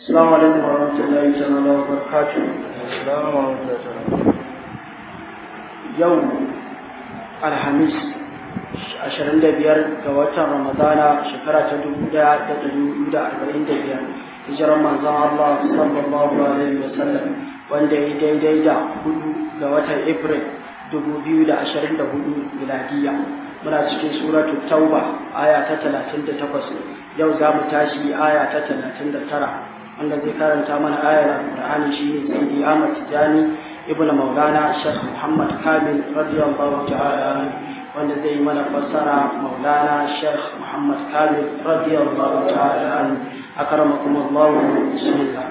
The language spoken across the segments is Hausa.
السلام عليكم ورحمة الله تعالى وبركاته السلام ورحمة الله تعالى يوم الخميس ashirin da biyar ga watan ramadana shekara ta dubu daya da dari da arba'in da biyar hijirar manzon Allah sallallahu alaihi wa sallam wanda ya daidai da hudu ga watan april dubu biyu da ashirin da hudu miladiya muna cikin suratu tauba aya ta talatin da takwas yau za mu tashi aya ta talatin da tara wanda zai karanta mana ayar alqur'ani shine sayyidi Ahmad Tijani ibn Maulana Sheikh Muhammad Kamil radiyallahu ta'ala wanda zai mana fassara Maulana Sheikh Muhammad Kamil radiyallahu ta'ala akramakum Allah bismillah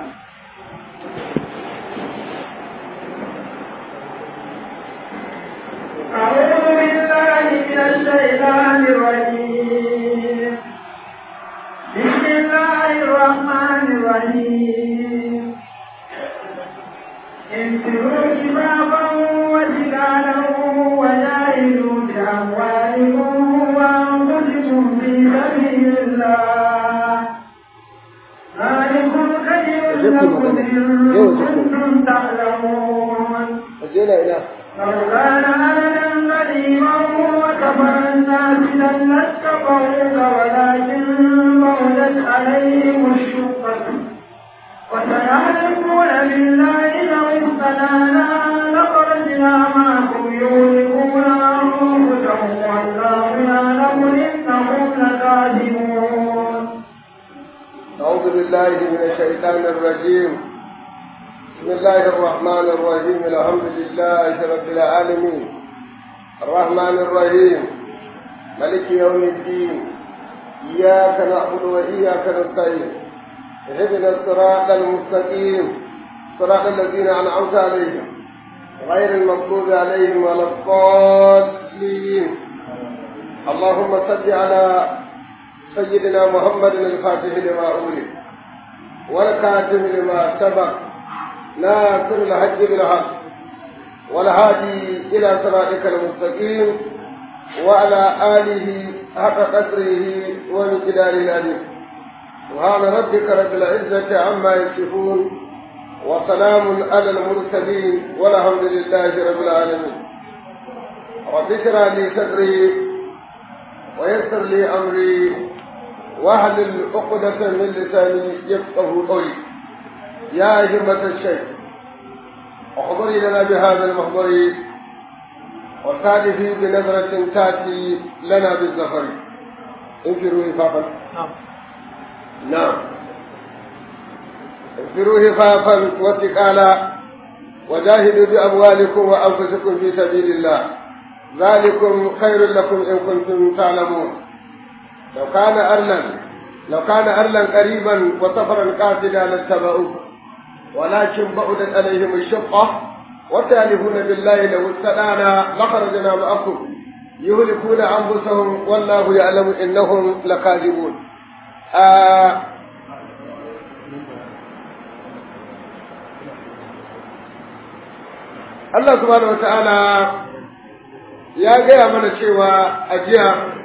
أعوذ بالله من الشيطان الرجيم بسم الله الرحمن الرحيم انفروا كفافا وثقالا وجاهدوا بأموالكم وأنفسكم في سبيل الله ذلكم خير لكم إن كنتم تعلمون وجينا إلى لو كان أهلا قديما وكفر الناس لن اتقوك ولكن بعدت عليهم الشقة وسيحلفون بالله لو استطعنا لخرجنا معكم يهلكون أنفسهم والله يعلم إنهم لكاذبون أعوذ بالله من الشيطان الرجيم بسم الله الرحمن الرحيم الحمد لله رب العالمين الرحمن الرحيم ملك يوم الدين إياك نعبد وإياك نستعين اهدنا الصراط المستقيم صراط الذين أنعمت عليهم غير المغضوب عليهم ولا الضالين اللهم صل على سيدنا محمد الفاتح لما أولي والكاتب لما سبق ناصر الحج بالحق والهادي إلى صراطك المستقيم وعلى آله حق قدره ومقداره العظيم سبحان ربك رب العزة عما يصفون وسلام على المرسلين والحمد لله رب العالمين رب اشرح لي صدري ويسر لي أمري واحلل عقدة من لساني يفقه قولي يا همة الشيخ احضري لنا بهذا المحضر وسادفي بنظرة تأتي لنا بالزفر انفروا هفافا نعم نعم انفروا هفافا وثقالا وجاهدوا بأموالكم وأنفسكم في سبيل الله ذلكم خير لكم إن كنتم تعلمون لو كان أرلا لو كان أرلا قريبا وسفرا قاصدا لاتبعوه ولكن بعدت عليهم الشقة وتالفون بالله لو استطعنا لخرجنا معكم يهلكون أنفسهم والله يعلم إنهم لكاذبون آه Allah subhanahu wata'ala ya gaya mana cewa a jiya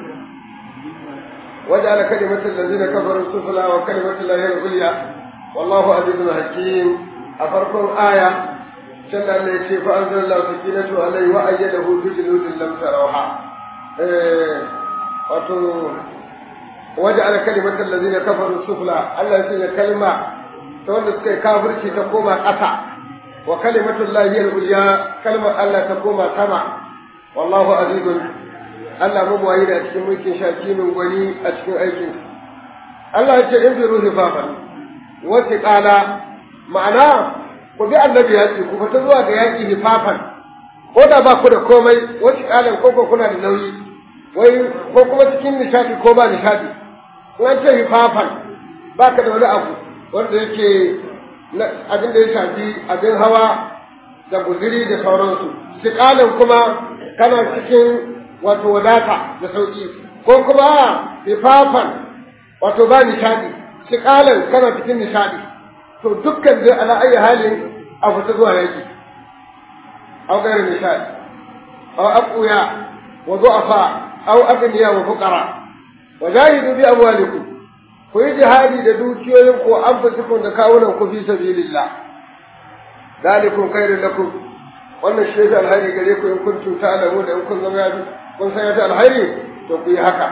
wajen ala kalimatin da zina kafarin sufula wa kalimatin lahiyar uliya wallahu azizun hakim a farkon aya can da Allah ya ce fa anzal Allah sakinatu alaihi wa ayyadahu bi junudin lam tarawha eh wato wajen ala kalimatin da zina kafarin sufula Allah ya sanya kalma ta wanda suka yi kafirci ta koma ƙasa wa kalimatul lahi al-ulya kalmar Allah ta koma sama wallahu azizun Allah mabuwayi da cikin mulkin shakimin gwani a cikin aikin Allah ya ce in fi ruhi fafa wace kala ma'ana ku bi annabi ya ce ku fita zuwa ga yaƙi hifafan ko da ba ku da komai wace kalan ko kuna da nauyi wai ko kuma cikin nishadi ko ba nishadi in an ce hifafan ba ka da wani abu wanda yake abin da ya shafi abin hawa da guziri da sauransu siƙalin kuma kana cikin wato wadata da sauƙi ko kuma ifafan wato ba nishaɗi siƙalin kana cikin nishaɗi to dukkan dai ala ayi halin a fita zuwa yaki aw gairu nishaɗi aw aquya wa du'afa aw agniya wa fuqara wa jahidu bi amwalikum ku yi jihadi da dukiyoyin ku an fi da kawunan ku fi sabilillah dalikum khairul lakum wannan shi yake alhairi gare ku in kuntum ta'lamu da in kun zama yafi kun san yafi alhairi to ku yi haka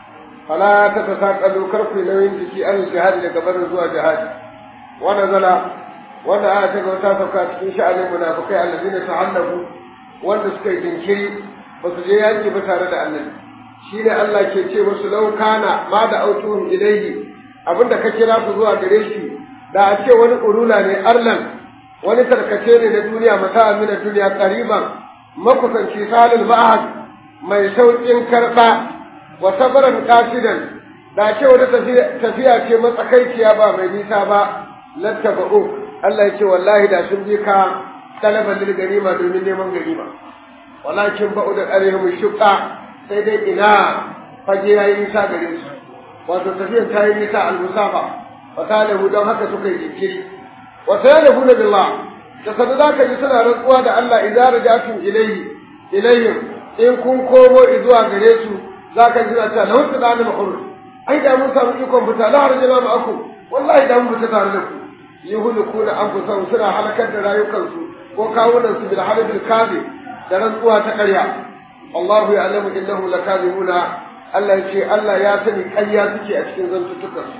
fala ta tasaqalu kar ku nauyin jiki an jihadi daga barin zuwa jihadi wa nazala wanda aya ta ga ta sauka cikin sha'anin munafikai allazina ta'allafu wanda suka yi jinkiri ba su je yaki ba tare da annabi shine Allah ke ce musu law kana ma da autuhum ilayhi abinda ka kira su zuwa gare shi da a ce wani urula ne arlan wani tarkace ne na duniya mata amina duniya qariban makusanci salil ma'ahad mai saukin karba wa sabran qasidan da ce wani tafiya ce matsakaiciya ba mai nisa ba lattaba'u Allah ya ce wallahi da sun bi ka talaban lil ganima domin neman ganima walakin ba'u da alaihim shuqqa sai dai ina fage yayi nisa gare su wato tafiyar ta yi nisa al-musafa wa talahu don haka suka yi jinkiri wa sayalahuna billah da sanu zaka ji suna rantsuwa da Allah idan rajatum ilayhi ilayhim in kun komo zuwa gare su zaka ji ta lahu tadana mahur ai da mun samu ikon fita la harjana ma'akum wallahi da mun fita tare da ku yuhlikuna anfusahum suna halakar da rayukansu ko kawunan su bil halabil kazi da rantsuwa ta ƙarya Allahu ya'lamu innahum lakazibuna Allah ya ce Allah ya sani ƙarya suke a cikin zantuttukansu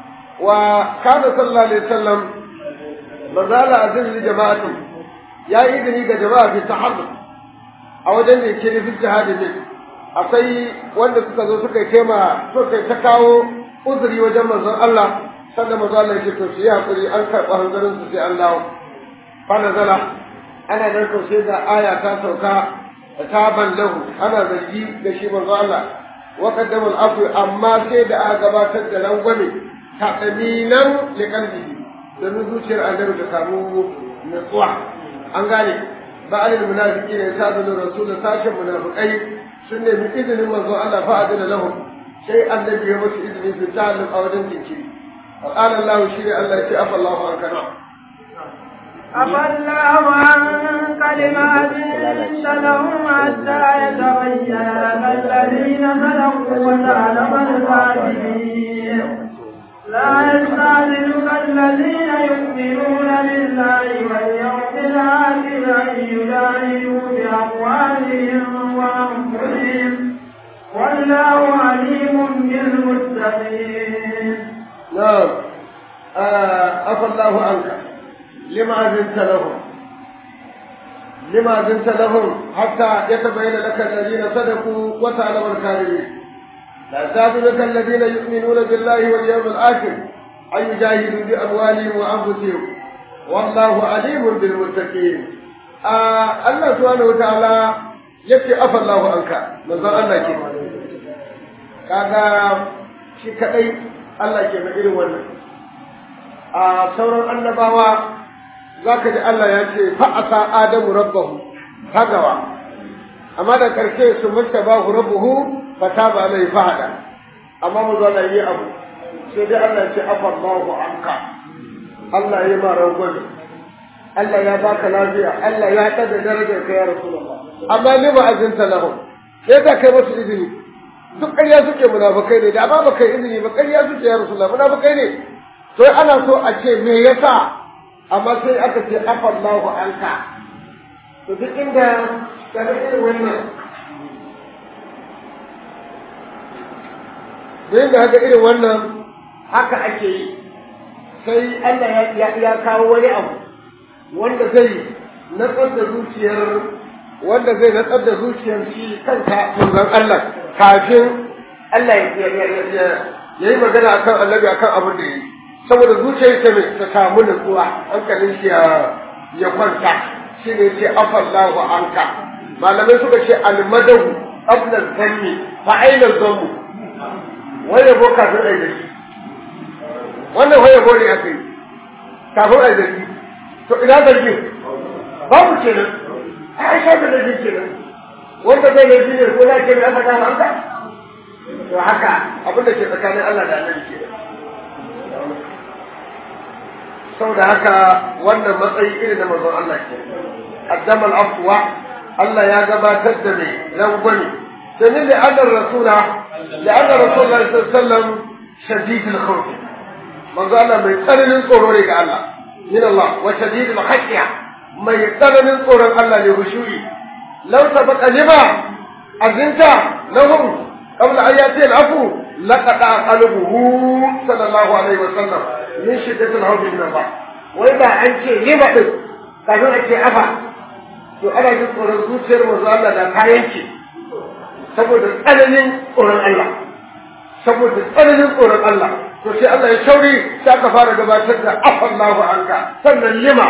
wa kana sallallahu alaihi wasallam mazala azin li jama'ati ya yi izini ga jama'a fi tahaddud a wajen da yake nufin jihadi ne akwai wanda suka zo suka tema suka ta kawo uzuri wajen manzon Allah sannan manzon Allah ya ce to su yi hakuri an karɓa hanzarin su sai an dawo fa nazala ana nan to sai ga aya ta sauka taban lahu ana zargi da shi manzon Allah wa qaddama al-afwi amma sai da aka gabatar da rangwame ta daminan liqalbihi domin zuciyar annabi ta samu nutsuwa an gane ba alil munafiki ne ta zo rasul sashen munafikai sun nemi izinin manzo Allah fa adana lahum sai annabi ya musu izini su ta'allum a wajen jinkiri wa qala Allah shi ne Allah ya ce afa Allahu an kana أفى الله عنك لما أذنت لهم حتى يتبين لك الذين صدقوا وتعلم الكاذبين لا يستعجلك الذين يؤمنون بالله واليوم الآخر أن يجاهدوا بأموالهم وأنفسهم والله عليم بالمتقين. نعم عفى الله عنك لما أذنت لهم لما أذنت لهم حتى يتبين لك الذين صدقوا وتعلم الكاذبين لا يستاذنك الذين يؤمنون بالله واليوم الآخر أن يجاهدوا بأموالهم وأنفسهم والله عليم بالمتقين آه الله سبحانه وتعالى yake afa Allahu anka manzon Allah ke kaga shi kadai Allah ke mai irin wannan a sauran annabawa zaka ji Allah ya ce fa asa adamu rabbahu tagawa amma da karshe su mustabahu rabbuhu fataba alai fahada amma mu zo yi abu sai dai Allah ya ce afa Allahu anka Allah ya ma rangwame Allah ya baka lafiya Allah ya tada darajar ka ya Rasulullah amma ni ba azinta lahum sai ka kai musu izini duk ƙarya suke munafukai ne da amma ba kai izini ba ƙarya suke ya Rasulullah munafukai ne to ana so a ce me yasa amma sai aka ce afa Allahu anka to duk inda ka ga irin wannan duk da haka irin wannan haka ake yi sai Allah ya ya kawo wani abu wanda zai natsar da zuciyar wanda zai natsar da zuciyar shi kanka manzon Allah kafin Allah ya yi magana akan annabi akan abin da yi saboda zuciyar ta mai ta samu nutsuwa hankalin shi ya kwanta shi ne ce afallahu anka malamai suka ce almadahu qabla zanni fa aina zanmu wai yabo kafin ai daki wannan wai yabo ne aka yi kafin ai daki to ina zargin babu kenan ai sai da zargin kenan wanda zai laifi ne ko zai kenan aka gama anka to haka abin da ke tsakanin Allah da Annabi kenan saboda haka wannan matsayi irin na manzon Allah ke qaddama al-afwa Allah ya gabatar da mai rangwani domin da annar rasula da annar rasulullahi sallallahu alaihi wasallam shadidul khawf manzo Allah mai tsananin tsoro ne ga Allah min Allah wa shadidul khashya mai tsananin tsoron Allah ne hushu'i law sabaqa lima azinta lahum qabla an yati al-afu laqada qalbuhu sallallahu alaihi wa sallam min shiddatil khawf min Allah wai ba an ce lima din kafin a ce afa to ana jin tsoron zuciyar manzo Allah da kayan ce saboda tsananin tsoron Allah saboda tsananin tsoron Allah to sai Allah ya shauri sai aka fara gabatar da afallahu anka sannan lima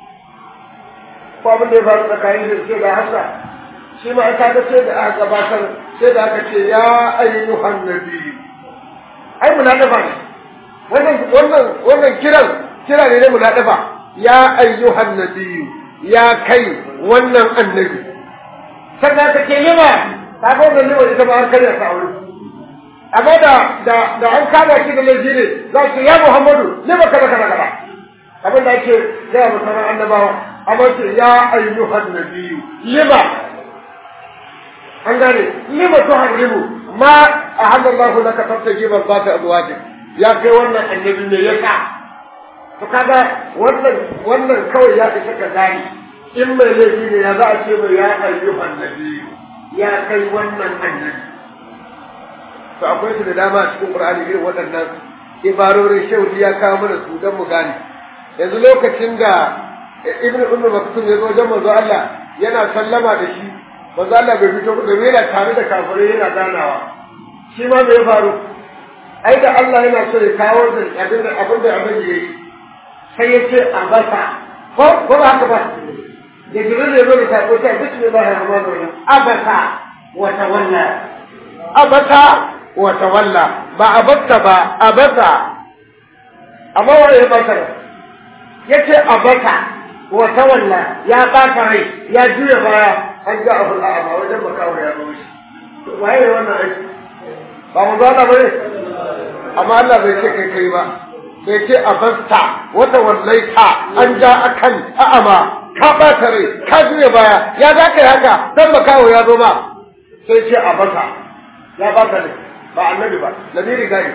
ko abin da ya faru tsakanin da ke da hasa shi ma aka ga sai da aka gabatar sai da aka ce ya ayyuhan nabi ai munadafa ne wannan wannan wannan kiran kira ne na munadafa ya ayyuhan nabi ya kai wannan annabi sannan aka ce lima ta ga wannan lima ita ma har karya ta aure amma da da da an kama shi da laifi ne za su ya Muhammadu ne ba kaza kaza kaza abin da ake gaya wa sauran annabawa amma ce ya ayyuhan nabiyyu lima an gane lima to harimu ma ahallallahu laka tabtaji ban baka azwaji ya kai wannan annabi ne ya ka to kaga wannan wannan kawai ya isa ka gani in mai laifi ne ya za a ce mai ya ayyuhan nabiyyu ya kai wannan annabi to akwai su da dama a cikin Qur'ani irin waɗannan ibarorin shaudi ya kawo mana su don mu gane yanzu lokacin da Ibn Umar Maktum ya zo wajen manzo Allah yana sallama da shi manzo Allah bai fito da yana tare da kafirai yana ganawa shi ma me ya faru ai da Allah yana so ya kawo da abin da abin da abin yayi sai ya ce a basa ko ko ba haka ba da jibril ya zo da sako sai bismillahir rahmanir rahim abasa wa tawalla abasa wa tawalla ba abatta ba abasa amma wanda ya bata yace abasa wa tawalla ya bata rai ya juya baya an ga abu a ba wajen makawo ya zo shi waye wannan aiki ba mu zana ba ne amma Allah bai ce kai kai ba sai ce abasta wata wallaita an ja akan a'ama ka bata rai ka juya baya ya za ka yi haka dan makawo ya zo ba sai ce abasa ya bata rai ba annabi ba lamiri gari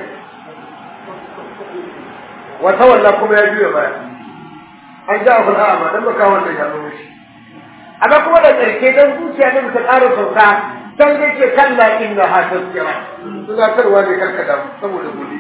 wata walla kuma ya juya baya an ja abu da amma dan baka wannan ya zo shi amma kuma da karke dan zuciya ne ta ƙara sauka dan zai ce kalla inna ha tazkira tunatarwa ne karkada saboda gobe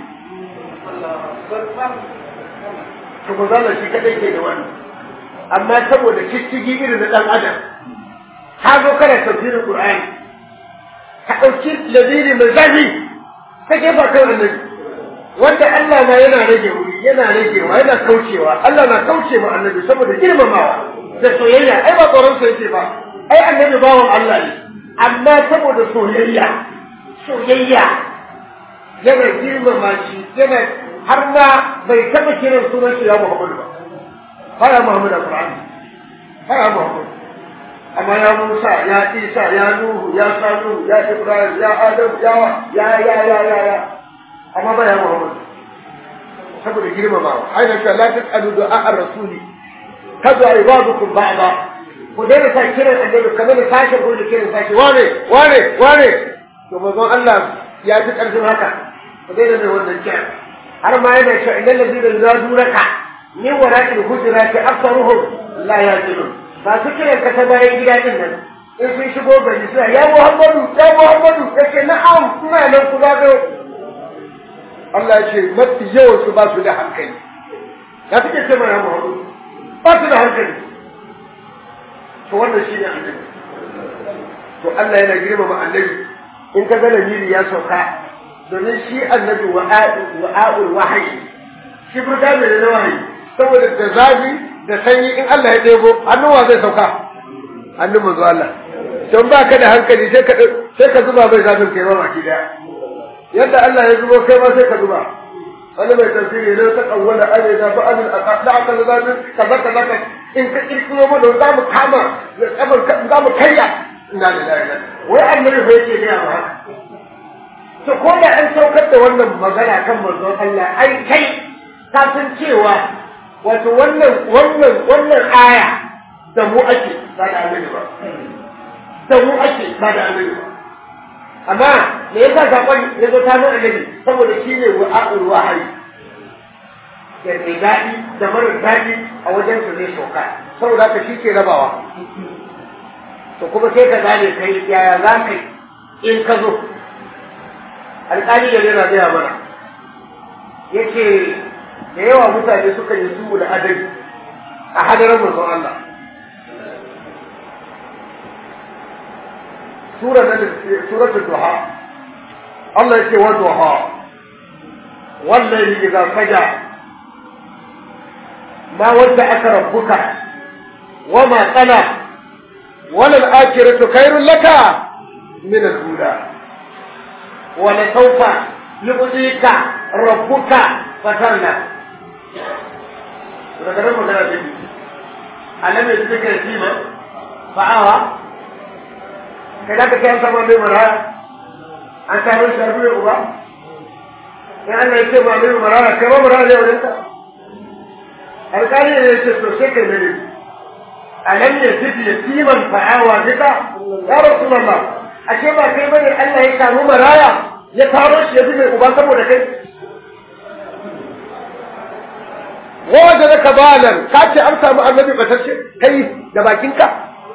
to ko zalla shi kadai ke da wannan amma saboda ciccigi irin na dan adam ka zo kana tafsirin qur'ani ka ɗauki ladiri mai zafi ka jefa kan annabi wanda Allah ma yana rage wuri yana ragewa yana kaucewa Allah na kauce ma annabi saboda girmamawa da soyayya ai ba tsoron sa yake ba ai annabi bawan Allah ne amma saboda soyayya soyayya yana girmama shi yana har ma bai taɓa kiran sunan shi ya Muhammadu ba fara Muhammadu Qur'ani fara Muhammadu amma ya Musa ya Isa ya Nuhu ya Sanu ya Ibrahim ya Adam ya ya ya ya ya ya amma ba ya Muhammad saboda girmamawa aina ka la tasalu du'a ar-rasuli kaza ibadukum ba'da ku dai sa kiran annabi kamar da sake ko da kiran sake wane wane wane to manzon Allah ya fi karfin haka ku dai da wannan kiran har ma yana cewa innal ladina yuzadunaka min wara'il hujurati aktharuhum la yaqilun ba su kiran ka ta bayan gida din nan in sun shigo gari suna ya Muhammadu ya Muhammadu yace na'am ina nan ku zago Allah ya ce mafi yawan su ba su da hankali ya suke ce mana Muhammadu ba su da hankali to wannan shine annabi to Allah yana girmama annabi in ka ga lamiri ya sauka domin shi annabi wa'a'ul wahayi shi burga mai da wahayi saboda da zafi da sanyi in Allah ya ɗebo hannuwa zai sauka hannun manzo Allah don ba ka da hankali sai ka sai ka zuba mai zafin kai ma baki daya yadda Allah ya zubo kai ma sai ka zuba wani mai tafsiri ne ta kawwala ane da ba anil aqda aka da zafin kaza kaza ka in ka kirkiro mu da za mu kama za mu kayya ina da lafiya wai annabi fa yake ga ba to ko da an saukar da wannan magana kan manzon Allah ai kai ka san cewa wato wannan wannan wannan aya da mu ake ba da annabi ba da mu ake ba da annabi ba amma me yasa sakon ya zo ta nuna annabi saboda shi ne wa'a'ul wahayi da mai daɗi da mara daɗi a wajen su zai sauka saboda haka shi ke rabawa to kuma sai ka gane kai yaya za ka in ka zo alƙali da yana gaya mana yake da yawa mutane suka yi su da adali a hadarar manzon Allah sura na suratul duha Allah yake wa duha wallahi idza saja ma wadda aka rabbuka wama qala wala al-akhiratu khairul laka min al-ula wala sawfa yu'tika rabbuka fatarna daga nan magana ta biyu alam ya suka yi ma fa'awa kai da ka kai sama mai maraya an samu shi arbi uba in Allah ya ce ma mai maraya kai ba maraya ne wajen ka alƙali ne ya ce to sai kai mai alam ya suka yi man fa'awa duka ya rasulullah ashe ba kai bane Allah ya samu maraya ya taro shi ya bi mai uba saboda kai wajen da ka balan ka ce an samu annabi batacce kai da bakinka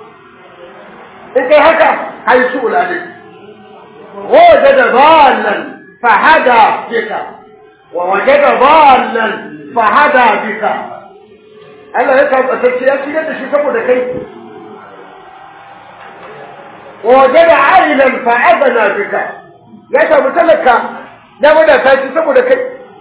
in kai haka kai su ulale wajen da balan fahada bika wa wajen da balan fahada bika Allah ya samu batacce ya shigar da shi saboda kai wajen da ailan fa'adana bika ya samu talaka na wadata shi saboda kai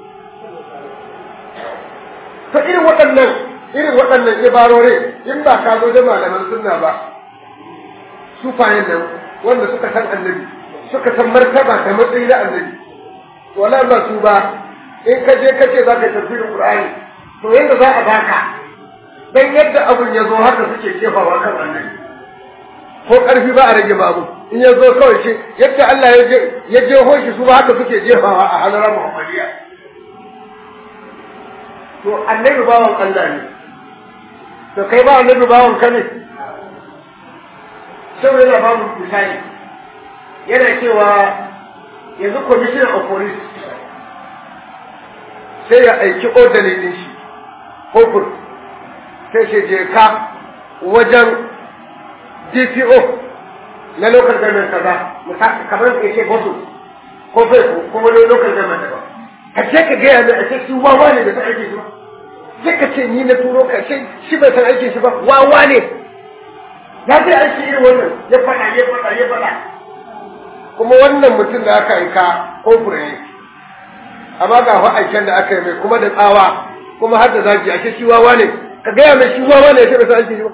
ta irin waɗannan irin waɗannan ibarore in ba ka zo da malaman sunna ba sufayen nan wanda suka san annabi suka san martaba da matsayi na annabi wala ba su ba in ka je kace za ka tafsirin qur'ani to yanda za a baka dan yadda abun ya zo haka suke jefawa kan annabi ko karfi ba a rage babu in ya zo kawai ce yadda Allah ya je ya je hoshi su ba haka suke jefawa a halarar Muhammadiyya to annabi bawan Allah ne to kai ba annabi bawan ka ne sai yana ba mu misali yana cewa yanzu commissioner of police sai ya aiki orderly din shi kofur sai shi je ka wajen DPO na local government kaza kamar ya ce bosu ko fai ko wani local government daban ka ce ka gaya mai a ce shi wawa ne da ta aiki shi ba sai ka ce ni na turo ka sai shi bai san aikin shi ba wawa ne ya zai aiki irin wannan ya faɗa ya faɗa ya faɗa kuma wannan mutum da aka aika ko fure ne amma ga fa aiken da aka yi mai kuma da tsawa kuma har da zaki ake shi wawa ne ka gaya mai shi wawa ne ya ce bai san aikin shi ba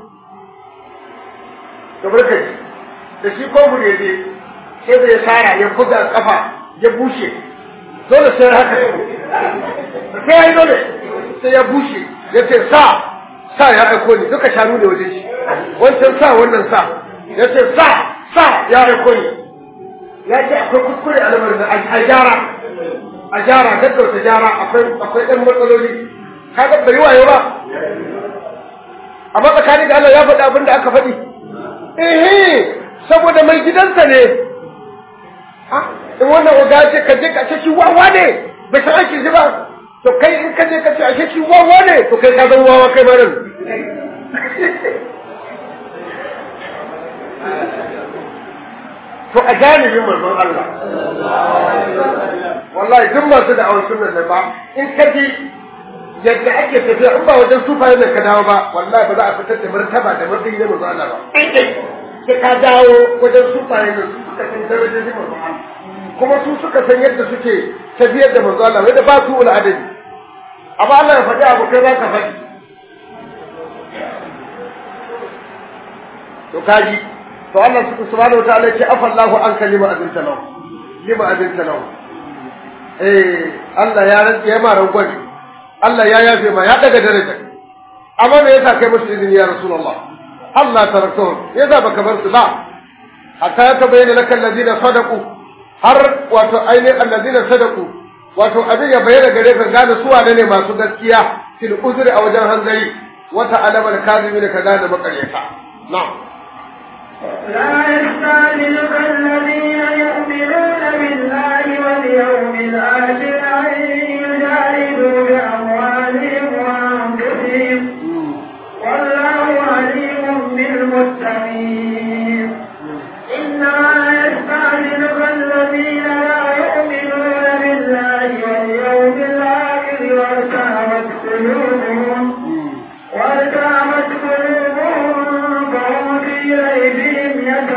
ka barka ji da shi ko fure ne sai da ya sara ya buga kafa ya bushe dole sai haka sai ya yi dole sai ya bushe ya ce sa sa ya aiko ni duka shanu ne wajen shi wancan sa wannan sa ya ce sa sa ya aiko ni ya ce akwai kuskure a lamarin da a gyara a gyara gaggauta gyara akwai akwai ɗan matsaloli ka ga bai wayo ba amma tsakanin da Allah ya faɗi abin da aka faɗi eh saboda mai gidansa ne in wannan oga ce ka je ka ce shi wawa ne bai san aikin shi ba to kai in ka je ka ce ashe shi wawa ne to kai ka zama wawa kai ma nan to a janibin manzon Allah wallahi duk masu da awon sunan nan ba in ka ji yadda ake tafiya in ba wajen sufaye nan ka dawo ba wallahi ba za a fitar da martaba da matsayi na manzon Allah ba sai ka dawo wajen sufaye nan su suka san darajojin manzon Allah kuma su suka san yadda suke tafiyar da manzon Allah wanda ba su ul adadi amma Allah ya faɗi abu kai za ka faɗi to kaji to Allah subhanahu wa ta'ala ya ce afallahu an kalima azinta lahu lima azinta lahu eh Allah ya rantsa ya ma rangwani Allah ya yafe ma ya daga daraja amma me yasa kai musu izini ya rasulullah Allah taraktuhum yasa baka bar su ba hatta ya tabayyana lakal ladina sadaqu har wato ainihin alladina sadaqu wato abin ya bayyana gare ka gane su wane ne masu gaskiya fil uzri a wajen hanzari wata alamar kazimi da ka gane makaryata na'am لا يستعجلك الذين يؤمنون بالله واليوم الآخر أن يجاهدوا بأموالهم وأنفسهم والله عليم بالمتقين إنما يستعجلك الذين لا يؤمنون بالله واليوم الآخر وارتابت قلوبهم وارتابت قلوبهم فهم في ريبهم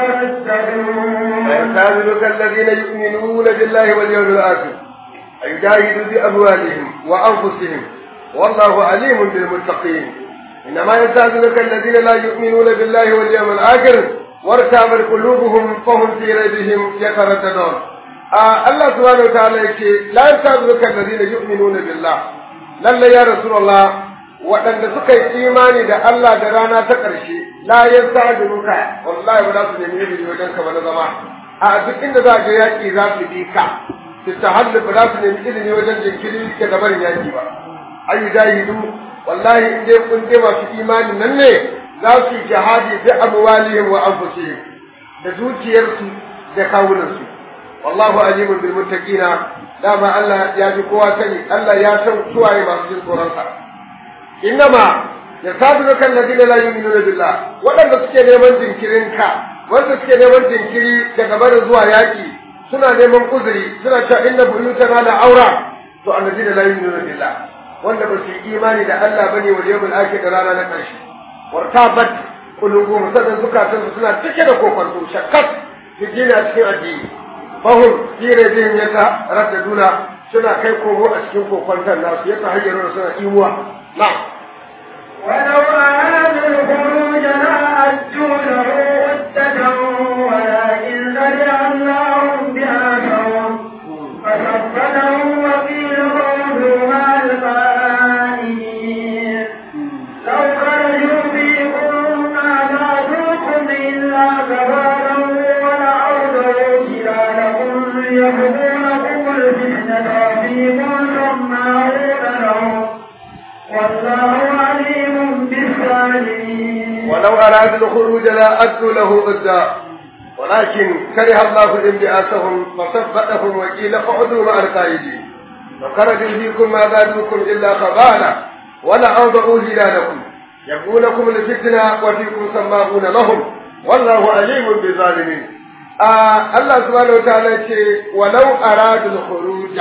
يترددون ويستعملك الذين يؤمنون بالله واليوم الآخر أن يجاهدوا بأموالهم وأنفسهم والله عليم بالمتقين إنما يستعملك الذين لا يؤمنون بالله واليوم الآخر وارتابت قلوبهم فهم في ريبهم يترددون آه الله سبحانه وتعالى يقول لا يستعملك الذين يؤمنون بالله لله يا رسول الله waɗanda suka yi imani da Allah da rana ta ƙarshe la yan sa'adunuka wallahi ba za su nemi izini wajen ka ba na zama a duk inda za ga yaƙi za su bi ka su tahallu ba za su nemi izini wajen jinkiri ke da barin yaƙi ba ayu jahidu wallahi in dai kun dai masu imani nan ne za su yi jihadi bi amwalihim wa anfusihim da dukiyarsu da kawunansu wallahu alimun bil muttaqina dama Allah ya ji kowa sani Allah ya san suwaye masu jin tsoron sa innama yasaduka alladina la yu'minuna billah wadanda suke neman jinkirin ka wanda suke neman jinkiri daga barin zuwa yaki suna neman uzuri suna cewa inna buyutana la aura to alladina la yu'minuna billah wanda ba su yi imani da Allah bane wal yawmil akhir da rana na karshe wartabat qulubuhum sadan zukatan su suna cike da kokonto shakkat su gina cikin addini fahum fi rabbihim yata raddaduna suna kai komo a cikin kokonton nasu yata hayyaruna suna imuwa نعم ولو أرادوا الخروج لأجوا له عدة ولكن لجعلناهم بأسهم فثبتهم وقيل قولوا مع القائلين لو خرجوا فيكم ما زادوكم إلا كبارا ولعودوا خلالكم يبغونكم الفتنة وفيكم سماعون لهم والله عليم بالظالمين ولو أرادوا الخروج لا أدوا له ضدا ولكن كره الله انبعاثهم فثبتهم وقيل اقعدوا مع القائدين وخرجوا فيكم ما زادوكم إلا خبالا ولأوضعوا هلالكم يبغونكم الفتنة وفيكم سماعون لهم والله عليم بالظالمين آه الله سبحانه وتعالى يقول ولو أرادوا الخروج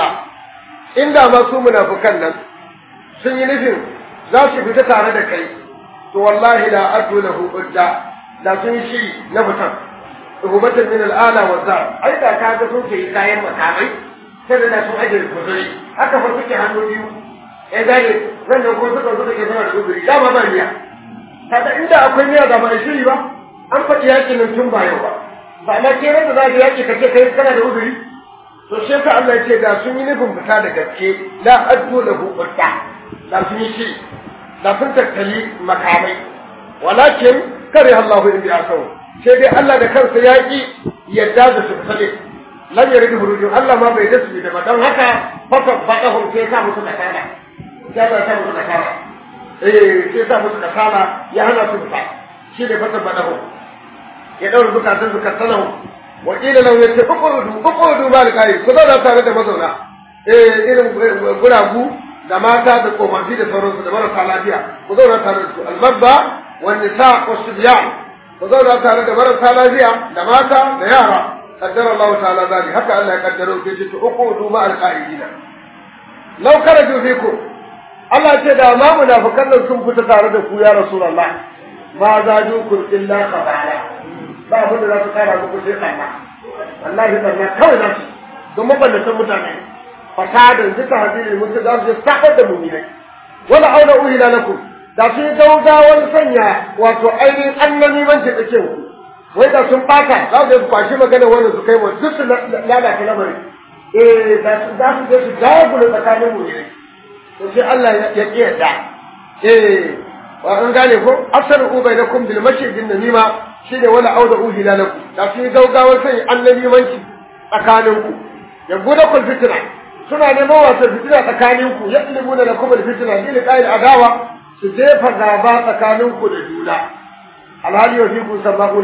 إن ما سو منافقا sun yi nufin za su fita tare da kai to wallahi la adu lahu udda da sun shi na fitan rubatan min al'ala wa za ai da ka ga sun ce kayan makamai sai da sun aje kuzuri haka fa suke hannu biyu ya gane nan da ko suka suka ke sama da kuzuri da ba niyya kaga inda akwai niyya da ba a shiri ba an faɗi yakin nan tun ba yau ba ba na ke da za ka yaki ka ce kai kana da uzuri to sai ka Allah ya ce da sun yi nufin fita da gaske la adu lahu udda da sun yi shi da sun tattali makamai walakin kare Allahu in biya sau sai dai Allah da kansa ya ki yadda da su fade lam yaridu hurujun Allah ma bai dasu da don haka fata badahum sai sa musu kasala ya ba sa musu kasala eh sai sa musu kasala ya hana su fita shi ne fata badahum ya daura bukatun su kasalahu wa qila lahu yace uqudu uqudu mal kai ku zauna tare da mazauna eh irin guragu da mata da tsofaffi da sauransu da marasa lafiya ku zauna tare da su albabba wa nisa wa subyan ku zauna tare da marasa lafiya da mata da yara qaddara Allah ta'ala zali haka Allah ya kaddaro ke ce uqudu ma alqa'idina law karaju fikum Allah ce da ma munafikan nan sun fita tare da ku ya rasulullah ma zajukum illa khabala ba abin da za su kara muku sai kanna wallahi kanna kawai za su don maballatan mutane fasadan duka hadiri mun za su sakar da mu'minai wala auna uhila lakum da sun gaugawar sanya wato ainihin annabi man ce kake ku wai da sun baka za su kwashi magana wannan su kai wa duk su lalata lamarin eh da su za su je su dagula tsakanin mu'minai to sai Allah ya kiyarda eh wa an gane ko asaru bainakum bil mashjidin namima shine wala auda uhila lakum da sun gaugawar sanya annabi manci tsakaninku ya guda kun fitina suna neman wasan fitina tsakanin ku ya ilimu da lakum fitina bi liqa'il adawa su jefa gaba tsakanin ku da juna alhali wa fikum sabaquna lahu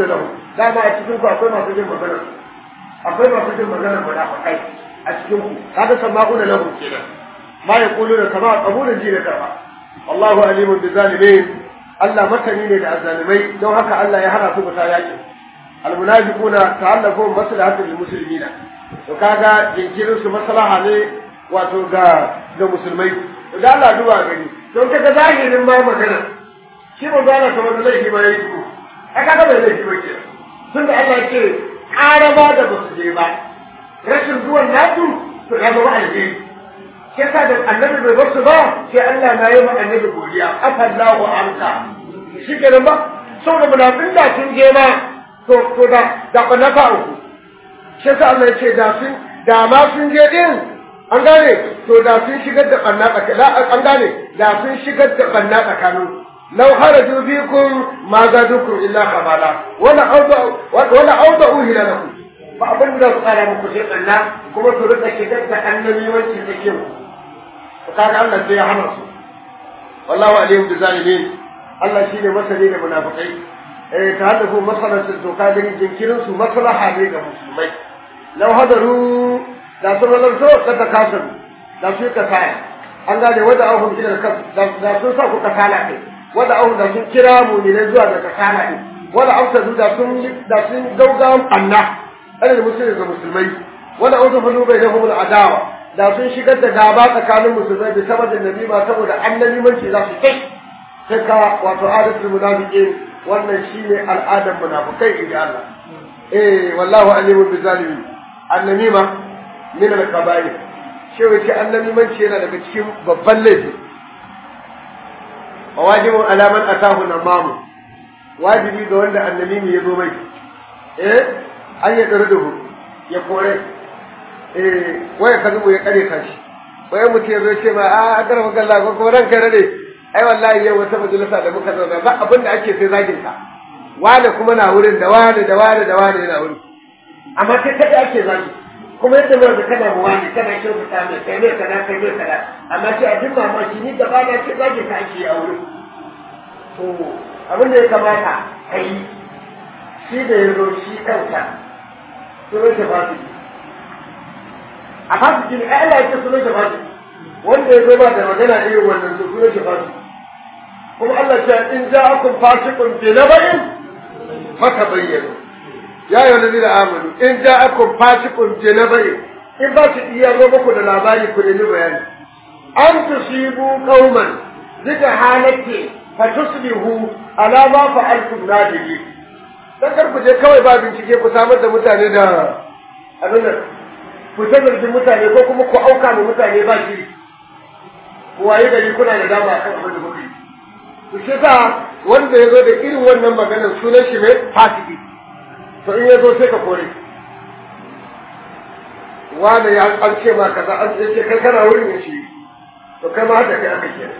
dama a cikin ku akwai masu jin magana akwai masu jin magana munafikai a cikin ku kaga sama'una lahu kenan ma yaquluna kama qabulun ji da karba Allahu alimun bi zalimin Allah masani ne da azzalimai don haka Allah ya hana su fita yakin almunafiquna ta'allafu maslahatul muslimina to kaga jinkirin su maslaha ne wato ga ga musulmai to da Allah duba gani don kaga zahirin ma magana shi ba za ka wanda laifi ba yayi ku ai kaga bai laifi ba ke tun da Allah ce ƙarama da ba su je ba rashin zuwan nasu to ya zama alheri shi yasa da annabi bai bar su ba sai Allah na yi ma annabi godiya afallahu anka shi kenan ba saboda munafin da sun je ma to to da da na fa uku shi yasa Allah ya ce da sun da ma sun je din an gane to da sun shigar da banna tsakanin an gane da sun shigar da banna tsakanin لو خرجوا فيكم ما زادوكم إلا خبالا ولا أوضعوا ولا أوضعوا هلالكم فأبن لا تقال مكسير أن كما ترد شدد أنني وانت تكيم فقال الله سيا حمص والله عليهم بالظالمين الله شيء مسلين المنافقين eh ta hada ko masalar su ka gani jinkirin su maslaha ne ga musulmai law hadaru da sun halarto ka ta kasar da su ka saya an gane wanda ahun gidan kan da sun sa ku kasala kai wanda ahu da sun kira mu'minai zuwa ga kasala din wanda amsadu da sun da sun gauga anna ana da musulmi ga musulmai wanda auzu fulu bai da humul adawa da sun shigar da gaba tsakanin musulmai da saboda nabi ma saboda annabi manci za su kai sai ka wato adatul munafiqin wannan shine al'adar munafikai inda Allah eh wallahu alimun bi zalimin annamima min al-kaba'ir shi wace annabi manci yana daga cikin babban laifi wajibun alaman atahu namamu wajibi ga wanda annabi ya zo mai eh an ya tsare duhu ya kore eh waya ka zubo ya kare kashi waya mutum ya zo ce ma a a garba galla ko ko ranka rade ai wallahi yau wata majalisa da muka zauna ba abin da ake sai zagin ka wani kuma na wurin da wani da wani da wani yana wurin amma sai kada ake zagi kuma yadda ba da kana mu wani kana kyautata mai kai ne kana kai ne kana amma sai a duk mamaki ni gaba na ce zagin ka ake a wurin to abin da ya kamata a yi shi da ya zo shi kansa sunan shi fasiki a fasiki ne ai Allah ya ce sunan shi fasiki wanda ya zo ba da magana irin wannan to sunan shi fasiki kuma Allah ya ce in ja'akum fasiqun bi nabain fatabayyanu ya yi wani da amanu in ja'akum fasiqun bi nabain in ba su iya zo muku da labari ku nemi bayani an tusibu qauman zika halatti fatusbihu ala ma fa'altum nadiri dan kar ku je kawai ba bincike ku samar da mutane da abin nan ku ta zargin mutane ko kuma ku auka ma mutane ba shi ku waye gari kuna da dama kan abin da kuka yi to shi sa wanda ya zo da irin wannan maganar sunan shi mai fasiki to in ya zo sai ka kore wanda ya an ce ma kaza an ce kai kana wurin ya shi to kai ma haka kai aka kenan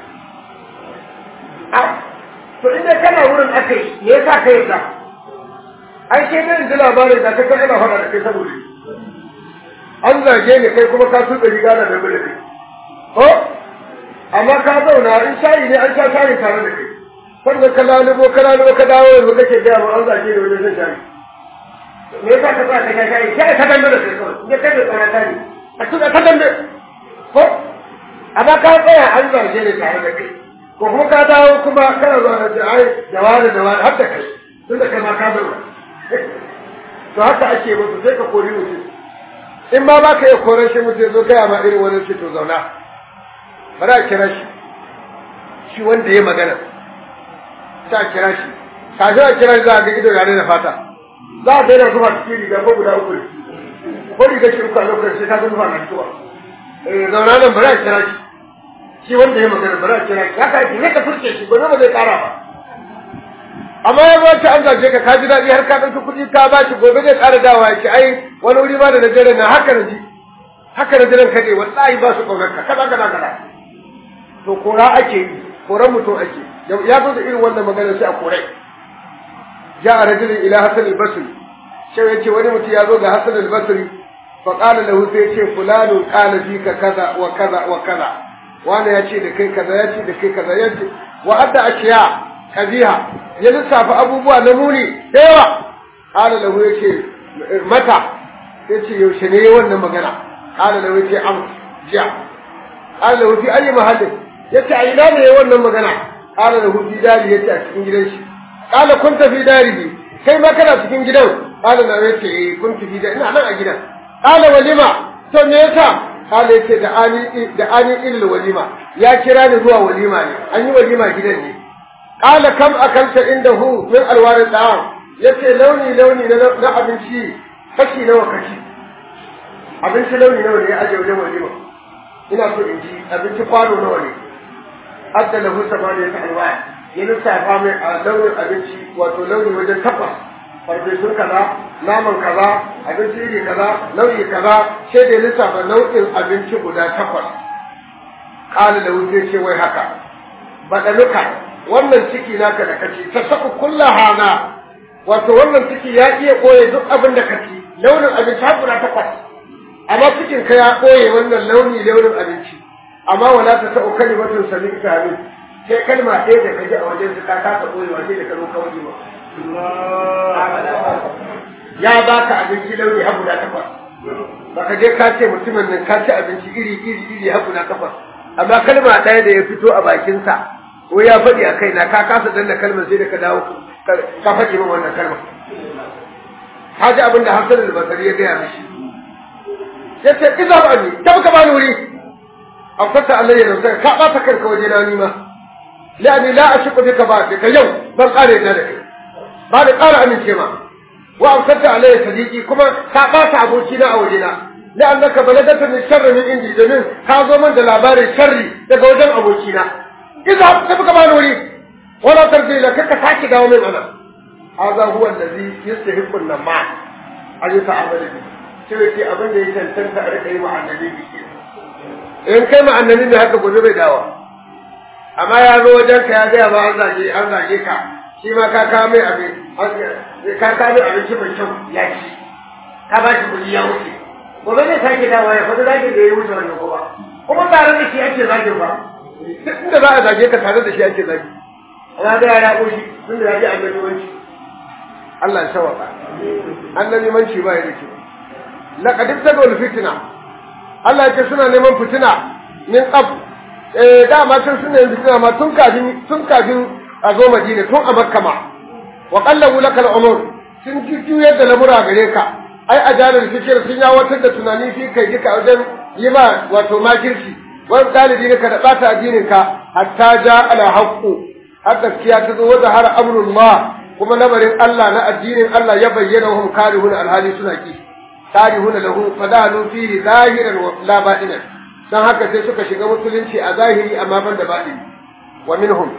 to inda kana wurin aka yi me yasa ka yarda ai sai dai ji labarin da ka kana faɗa da kai saboda an zage ni kai kuma ka tuka riga da dabi da kai ko amma ka zauna in shayi ne an sha shayi tare da kai sannan ka lalubo ka lalubo ka dawo yanzu kake gaya ma an zage ni wajen shan shayi me yasa ka sa ka sha shayi sai ka dambe da kai kawai ne kai da tsara ta ne a tuka ka dambe ko amma ka tsaya an zage ni tare da kai ko kuma ka dawo kuma kana zuwa da ce ai da wani da wani har da kai tun da kai ma ka zauna to haka ake musu sai ka kori mutum in ma ba ka iya koran shi mutum zo gaya ma irin wani ce to zauna bari a kira shi shi wanda ya magana sai a kira shi kafin a kira shi za a ga ido yare da fata za a daina zuwa cikin riga ko guda uku ko riga shi uku a lokacin sai ka ga zuwa na fitowa zauna nan bari a kira shi shi wanda ya magana bari a kira ya ka ne ka furke shi gobe ba zai kara ba amma ya ba an zage ka ka ji daɗi har ka ɗauki kuɗi ka ba shi gobe zai ƙara dawa ya ce ai wani wuri ma da najeriya na haka na ji haka na jiran kaɗe wallahi ba su ƙaunar ka kaza kaza kaza to kora ake yi koran mutum ake ya zo da irin wannan magana sai a korai ja a rajulin ila hasan al-basri sai ya ce wani mutum ya zo ga hasan al-basri fa qala lahu sai ya ce fulanu qala fika kaza wa kaza wa kaza wani ya ce da kai kaza ya ce da kai kaza ya ce wa adda ashiya kabiha ya lissafa abubuwa na muni da yawa qala lahu yace mata yace yaushe ne wannan magana qala lahu yace am jiya qala lahu fi ayi mahallin yace a ina ne wannan magana qala lahu fi dari yace a cikin gidan shi qala kunta fi darihi kai ma kana cikin gidan qala lahu yace eh kunta fi dari ina nan a gidan qala walima to me yasa qala yace da ani da ani ilal walima ya kira ni zuwa walima ne an yi walima gidan ne qala kam akalta indahu min alwarin da'am yace launi launi na abinci kashi nawa kashi abinci launi nawa ne ya aje wajen walima ina so in ji abinci kwano nawa ne adda lahu samaniya ta alwa ya lissafa mai a launin abinci wato launi wajen takwas farfesun kaza naman kaza abinci iri kaza nau'i kaza sai da ya lissafa nau'in abinci guda takwas ƙali da wuce ce wai haka baɗaluka wannan ciki naka da kaci ta saku kulla hana wato wannan ciki ya iya ɓoye duk abin da kaci launin abinci har guda takwas amma cikin ka ya ɓoye wannan launi launin abinci amma wala ta sa'u kalimatun sami ta min sai kalma ɗaya da kaji a wajen su ka kasa ɓoyewa sai da ka zo kawai ba ya baka abinci launi har guda takwas baka je ka ce mutumin nan ka ci abinci iri iri iri har guda takwas amma kalma ɗaya da ya fito a bakinsa ko ya faɗi a kaina ka kasa danna kalmar sai da ka dawo ka faɗi min wannan kalmar ka ji abin da Hassan al-Basri ya gaya mishi ya ce iza ba ni ta ka bani wuri afsata alayya da sai ka bata kanka waje na ni ma la'ani la ashqu bika ba ka yau ban kare da kai ba da ƙara amince ma wa amsarta alayya sadiqi kuma ka ɓata aboki na a wajena la annaka balagata min sharri min indi domin ka zo min da labarin sharri daga wajen aboki na idza tafi ka bani wuri wala tarji la kaka sake dawo min ana hadha huwa allazi yastahiqu an-nama an yata'amala bi sai ce abin da ya tantanta a rika yi wa annabi bi in kai ma annabi ne haka gobe bai dawo amma ya zo wajen ka ya gaya ba an zage an zage ka shi ma ka kawo mai abin ka kawo mai abinci mai kyau ya ci ka ba shi kuɗi ya wuce gobe zai sake dawa ya faɗi zagin da ya wuce wannan kuma kuma tare da shi ake zagin ba duk inda za a zage ka tare da shi ake zagi amma da ya raɓo shi tun da ya ji annabi manci Allah ya shawaka annabi manci ba ya da kyau laqad tabal fitna Allah ya ce suna neman fitina min qab eh dama tun suna yin fitina ma tun kafin tun kafin a zo Madina tun a Makka ma wa qallahu lakal umur sun jujjuyar da lamura gare ka ai ajalul fikir sun yawatar da tunani fi kai duka wajen yi ma wato makirci wani dalibi ne ka da bata addinin ka hatta ja ala haqqu har gaskiya ta zo wanda har amrullah kuma lamarin Allah na addinin Allah ya bayyana hum karihun alhali suna ki karihun lahu fadalu fihi zahiran wa la batinan dan haka sai suka shiga musulunci a zahiri amma ban da batini wa minhum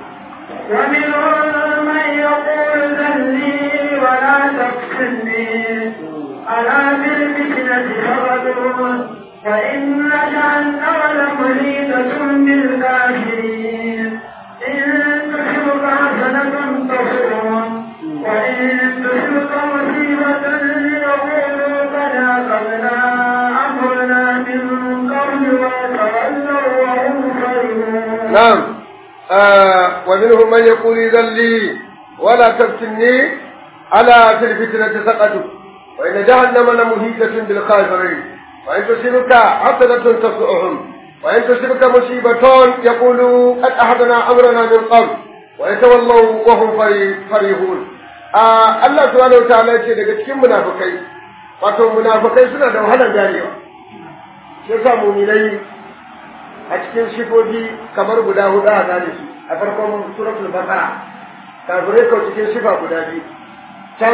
ومنهم من يقول ذلي ولا تفتني ألا بالفتنة فغدرون فإن جهنم لمحيطة بالكافرين إن تصبك حسنة تسرهم وإن تصبك مصيبة يقولوا قد أخذنا أمرنا من قبل وتولوا وهم فرحون نعم آه ومنهم من يقول إذا لي ولا تفتني على في الفتنة سقطوا وإن جهنم لمهيجة بالكافرين وإن تصبك حسنة تسؤهم وإن تصبك مصيبة يقولوا قد أحدنا أمرنا من قبل ويتولوا وهم فرحون آه الله سبحانه وتعالى يقول daga cikin munafikai wato munafikai suna da wahalar ganewa shi yasa mu'minai a cikin shifofi kamar guda hudu a gane su a farkon suratul baqara kafirai ko cikin shifa guda biyu can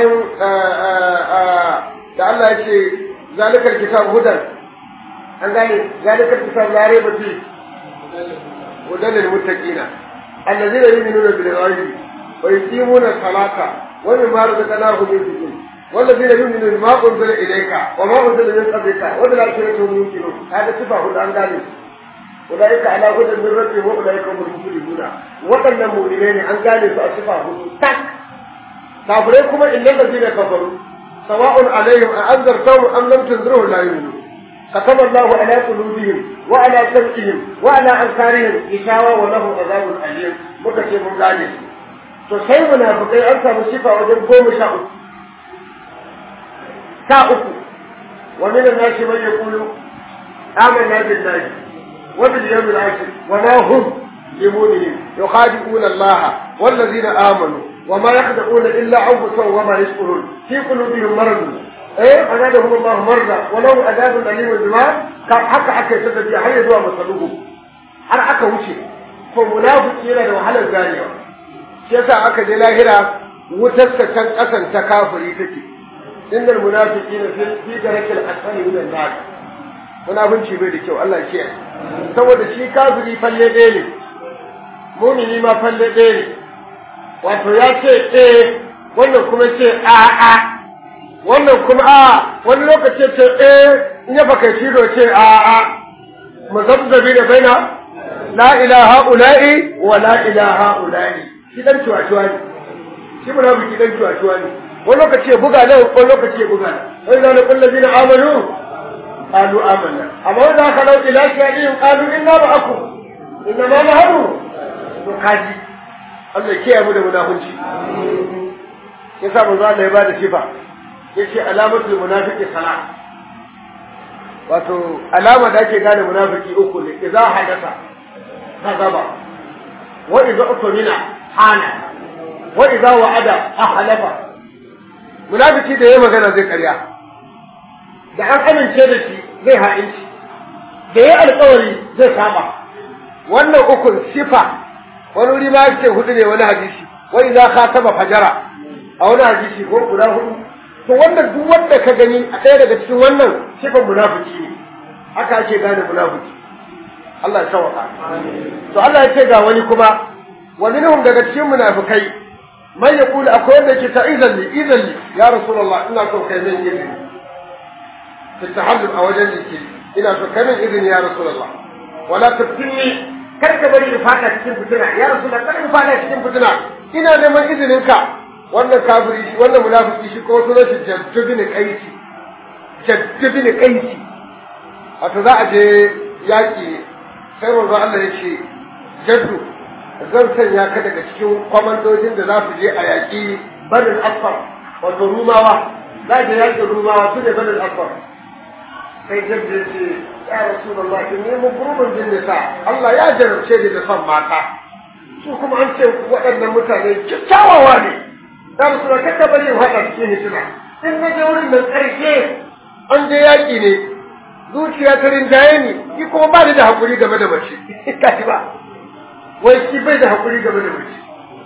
da Allah ya ce zalikar kitab hudan an gane zalikar kitab la raiba fi hudan lil muttaqina allazina yu'minuna bil ghaibi wa yuqimuna salata wa mimma razaqnahum yunfiqun والذين يؤمنون بما أنزل إليك وما أنزل من قبلك وبالآخرة هم يوقنون هذا صفة هدى عن ذلك أولئك على هدى من ربهم وأولئك هم المفلحون waɗannan mu'minai ne an gane su a sifa hudu tak kafirai kuma illal ladina kafaru sawa'un alaihim a anzartahum am lam tunzirhum la yu'minun كتب الله على قلوبهم وعلى سمعهم وعلى أنكارهم إشاوة ولهم عذاب أليم مكتب ذلك to sai munafikai an samu sifa wajen goma sha uku ta uku wa min an-nasi man yaqulu amanna billahi wa bil yawmil akhir wa ma hum بمؤمنين يخادعون الله والذين آمنوا وما يخدعون إلا أنفسهم وما يشعرون في قلوبهم مرض إيه أزادهم الله مرضى ولو عذاب أليم بما حتى حتى يسدد حي زوا مسلوه har aka wuce ko munafiki yana da wahalar ganewa shi yasa aka je lahira wutar ta can kasan ta kafiri take innal munafiqina fi fi darakil asfali min an-nar munafinci bai da kyau Allah ya saboda shi kafiri falle ɗaya ne mumini ma falle ɗaya ne wato ya ce eh wannan kuma ce a a wannan kuma a wani lokaci ce eh in ya baka shi ce a a muzabzabi da baina la ilaha ula'i wa la ilaha ula'i shi dan cuwa-cuwa ne shi munafiki dan cuwa-cuwa ne wani lokaci ya buga nan wani lokaci ya buga nan wani zana kullu zina amanu qalu amanna amma wanda aka lau ila shay'in qalu inna ma'akum inna ma nahnu to kaji Allah ya kiyaye mu da munafunci yasa manzo Allah ya bada sifa yace alamatul munafiqi salat wato alama da ake gane munafiki uku ne idza hadatha kazaba wa idza utmina hana wa idza wa'ada ahlafa munafiki da yayi magana zai karya da an amince da shi zai ha'inci da yayi alƙawari zai saba wannan ukun sifa wani wuri ma yake hudu ne wani hadisi wa idza khataba fajara a wani hadisi ko guda hudu to wannan duk wanda ka gani a ɗaya daga cikin wannan sifan munafiki ne haka ake gane munafiki Allah ya sauka to Allah ya ce ga wani kuma wa minhum daga cikin munafikai man yaqulu akwai wanda yake ta idan li idan li ya rasulullah ina so kai min izini fi tahallul a wajen jiki ina so kai min izini ya rasulullah wala taftinni kar ka bari in fada cikin fitina ya rasulullah kar in fada cikin fitina ina neman izinin ka wannan kafiri shi wannan munafiki shi ko sunan shi jaddu bin qaisi jaddu bin qaisi wato za a je yaki sai manzo Allah ya ce jaddu zan sanya ka daga cikin kwamandojin da za su je a yaƙi banin asfar wato rumawa za je yaƙi rumawa su ne banin asfar sai jaddu ya ce ya rasulullah in nemi gurbin jin nisa Allah ya jarabce ni da son mata su kuma an ce waɗannan mutane kyakkyawawa ne ya rasulullah kakka bari in haɗa cikin hitina in na je wurin nan ƙarshe an je yaƙi ne zuciya ta rinjaye ni ki kuma ba ni da haƙuri game da mace kaji ba wai shi bai da haƙuri game da mace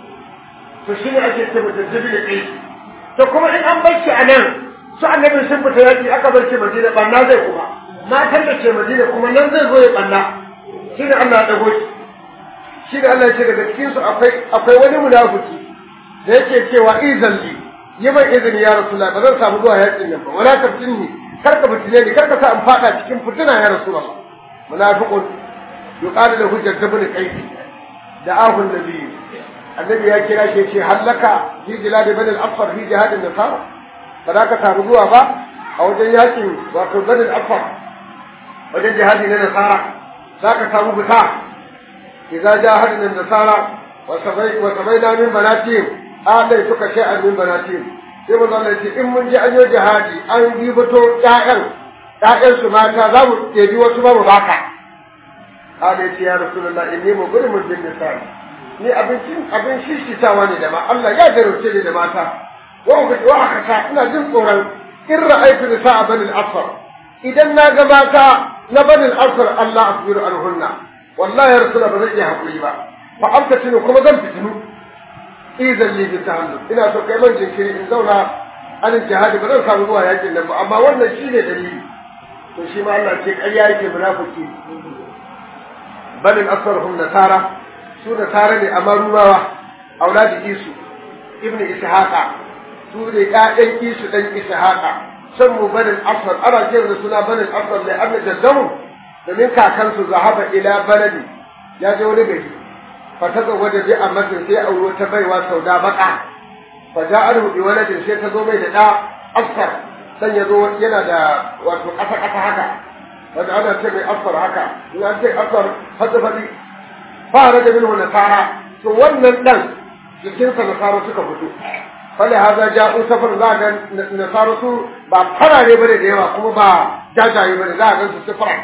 to shi ne ake ce mutum zabi da kai to kuma in an bar shi a nan su annabi sun fita yaƙi aka bar shi madina ɓanna zai kuma matan da ke madina kuma nan zai zo ya ɓanna shi ne Allah ya ɗago shi shi ne Allah ya ce daga cikinsu akwai akwai wani munafiki da yake cewa izan li yi mai izini ya rasulullah ba zan samu zuwa yaƙin nan ba wala taftinni kar ka fitine ni kar ka sa in fada cikin fitina ya rasulullah munafiqun yuqalu lahu jaddabun qaysi da ahun nabi annabi ya kira shi ce hallaka fi jilad bani al-afar fi jihad an-nasara ba za ka samu zuwa ba a wajen yakin wato bani al-afar wajen jihadi na nasara za ka samu fita idza jahadna an-nasara wa sabai wa sabaina min banatihim adai suka shay'an min banatihim sai mu zama ce in mun je an yi jihadi an ribato ƴaƴan ƴaƴan su mata za mu ɗebi wasu ba mu baka kada ce ya rasulullah inni mu gudu mun bin nisa ni abincin abin shishitawa ne da ma Allah ya jarumce ni da mata wa ku wa aka sa ina jin tsoron in ra'aytu nisa bani al-asfar idan na ga mata na bani al-asfar Allah asbiru anhunna wallahi ya rasulullah ba zan iya hakuri ba fa amtatinu kuma zan fitinu izan li bi tahallul ina so kai man jinkiri in zauna an jihadi ba zan samu zuwa yakin nan ba amma wannan shine dalili to shi ma Allah ce ƙarya yake munafiki balin asarhum nasara su nasara ne amma rumawa auladi isu ibnu ishaqa su ne ƴaƴan isu dan ishaqa san mu balin asar ana ce da suna balin asar ne amma jaddamu domin kakansu zahaba ila baladi ya je wani gari فتزوج بأمة في أو تبي وسوداء بقع فجاءه بولد شيء تزوج دا أصفر سن يزو ينا دا واتو قفا قفا هكا ودا أنا تبي أصفر هكا إن أنت أصفر هذا بدي فارج منه نصارى to wannan dan jikinsa nasara suka fito fali haza ja'u safar za ga nasaru su ba farare bane da yawa kuma ba jajaye bane za ga su sifara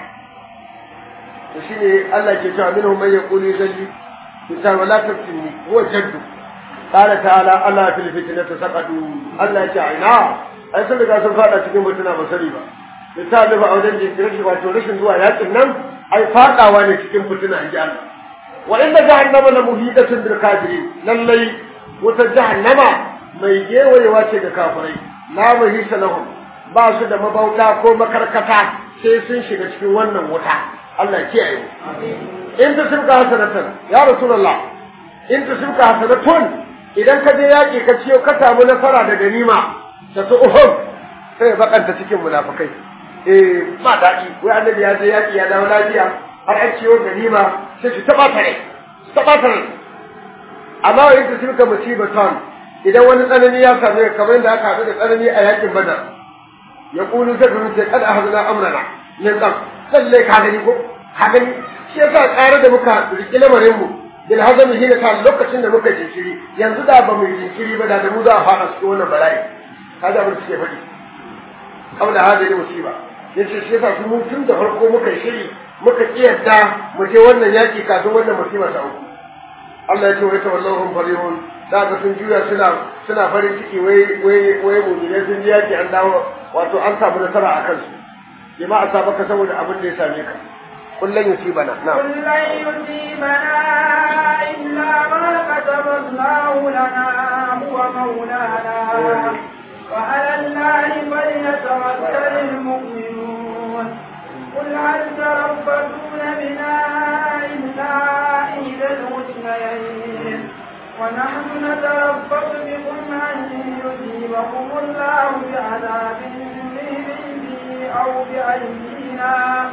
to shine Allah ke cewa minhum man yaqulu zalli bisa wala taftinni huwa jaddu qala ta'ala Allah fil fitnati saqadu Allah ya ce ina ai sun riga sun fada cikin mutuna ba sani ba misali ba a wajen jinkirin wato rashin zuwa yakin nan ai fadawa ne cikin fitina in ji Allah wa inna jahannama la muhidatun bil kafirin lallai wata jahannama mai gewayewa ce da kafirai la mahisa lahum ba su da mabauta ko makarkata sai sun shiga cikin wannan wuta Allah kiyaye mu in ta shirka hasanatan ya rasulullah in ta shirka hasanatun idan ka je yaki ka ciyo ka samu nasara da ganima ta su uhud sai bakanta cikin munafikai eh ba daɗi wai annabi ya je yaki ya dawo lafiya har an ciyo ganima sai su taba tare su taba tare amma wa yadda suka musibatan idan wani tsanani ya same ka kamar yadda aka haɗu da tsanani a yakin badar ya kulu sai ka ce kada ahzuna amrana min qam lalle ka gani ko ka gani shi yasa tsare da muka riki lamarin mu bil hazami hina ta lokacin da muka jinkiri yanzu da ba mu jinkiri ba da da mu za a fara cikin wannan bala'i kaga abin da suke faɗi kawai hadari musiba yace shi yasa su mun tun da farko muka shiri muka kiyarda mu je wannan yaki kafin wannan musiba ta uku Allah ya ce wai tawallahum farihun da ga sun juya suna suna farin ciki wai wai wai mu'minai sun ji yaki an dawo wato an samu nasara a kansu bima asabaka saboda abin da ya same ka kullun yusibana na قل لن يصيبنا إلا ما كتب الله لنا هو مولانا وعلى الله فليتوكل المؤمنون قل هل تربصون بنا إلا إحدى الحسنيين ونحن نتربص بكم أن يصيبكم الله بعذاب من عنده أو بأيدينا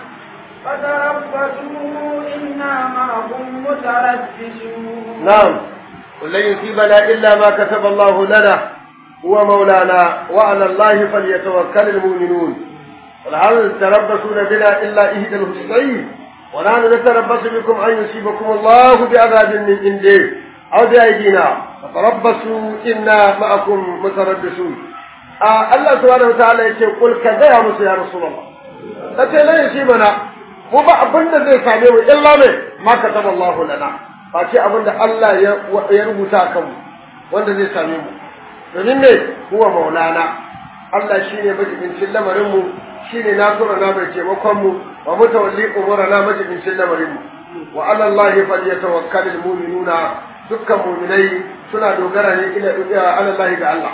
فتربصوا إنا معكم متربصون نعم قل لن يصيبنا إلا ما كتب الله لنا هو مولانا وعلى الله فليتوكل المؤمنون قل هل تربصون بنا إلا إحدى الحسنين ونحن نتربص بكم أن يصيبكم الله بعذاب من عنده أو بأيدينا فتربصوا إنا معكم متربصون آه الله سبحانه وتعالى يقول قل كذا يا موسى يا رسول الله فتي لا يصيبنا mu ba abin da zai same mu illa ne ma kataba Allahu lana ba ce abin da Allah ya rubuta kanmu wanda zai same mu domin me huwa maulana Allah shine majibincin lamarin mu shine nasura na mai taimakon mu wa mutawalli umurana majibincin lamarin mu wa ala Allah falyatawakkalul mu'minuna dukkan mu'minai suna dogara ne ila ala Allah ga Allah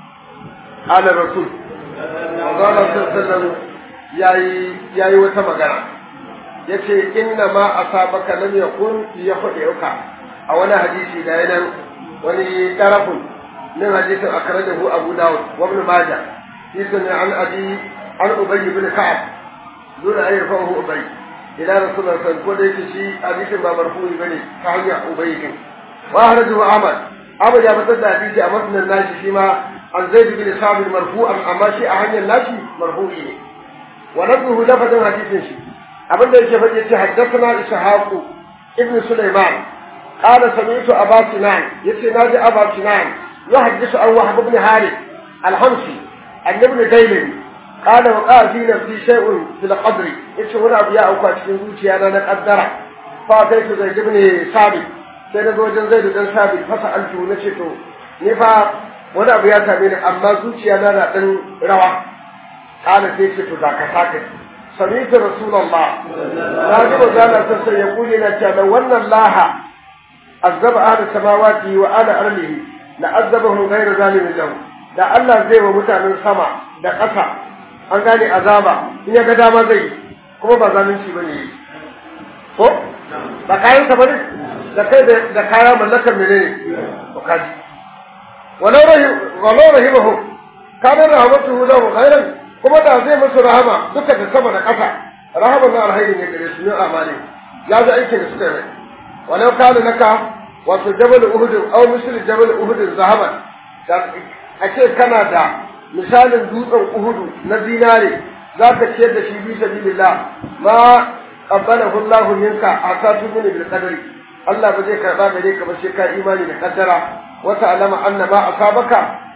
ala rasul Allah sallallahu alaihi wasallam yayi yayi wata magana yace inna ma asabaka lam yakun yakhudeuka a wani hadisi da yanan wani tarafun min hadisin akhrajahu abu dawud wa ibn majah yasan an abi an ubay ibn ka'ab dole ayi fahu ubay ila rasulullah sallallahu alaihi wasallam ko da yake shi hadisin ba marfu'i bane ta hanya ubay din wa akhrajahu ahmad abu ya fitar da hadisi a matnan nashi shi ma an zaid bin sabit marfu'an amma shi a hanyar nashi marfu'i ne wa nabduhu lafazin hadisin shi abin da yake faɗi ce haddathana ishaqu ibn sulaiman qala sami'tu aba sinan yace naji aba sinan yuhaddithu an wahab ibn harith al-hamsi an ibn dailin qala wa qala fi nafsi shay'un fil qadr yace wani abu ya auka cikin zuciya na na kaddara fa kai su zaid ibn sabit sai na zo wajen zaid dan sabit fa sa'altu nace to ni fa wani abu ya same ni amma zuciya na na dan rawa qala sai ce to da ka saka سمعت رسول الله راجب زانا سسر يقول لنا لو أن الله عذب أهل السماوات وأهل أرضه لعذبهم غير ظالم له da Allah zai wa mutanen sama da ƙasa an gane azaba in ya ga dama zai kuma ba zalunci bane yi ko ba kayan sa bane da kai da kaya mallakar menene to kaji walau rahim walau rahimahu kana rahmatuhu lahu khairan kuma da zai musu rahama duka da sama da ƙasa rahama na alhairi ne gare su ne amali ya ji aikin da suka yi walau kana naka wato jabal uhud aw misl jabal uhud zahaban da ake kana da misalin dutsen uhudu na zinare zaka ciyar da shi bi sabilillah ma qabbalahu Allah minka asatu min bil qadari Allah ba zai karba gare ka ba sai ka imani da kaddara wa ta'lama anna ma asabaka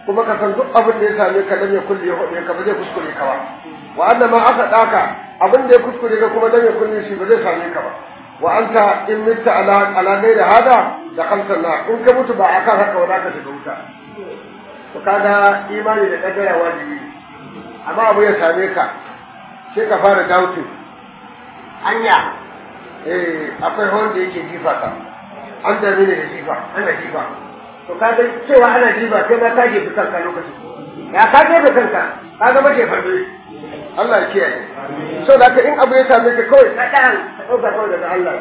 kuma ka san duk abin da ya same ka lam yakun ya hudu ka ba zai kuskure ka ba wa anna ma aka daka abin da ya kuskure ka kuma lam yakun shi ba zai same ka ba wa anta in mitta ala ala da hada da khamsan na in ka mutu ba akan haka wa zaka shiga wuta to kaga imani da kaddara wajibi amma abu ya same ka sai ka fara doubting anya eh akwai wanda yake jifa ka an da ne da jifa ana jifa to ka ga cewa ana jifa kai ma ka jefi kanka lokacin ya ka jefi kanka ka ga mace farbe Allah ya kiyaye so da in abu ya same ka kawai ka dan ka dauka kawai daga Allah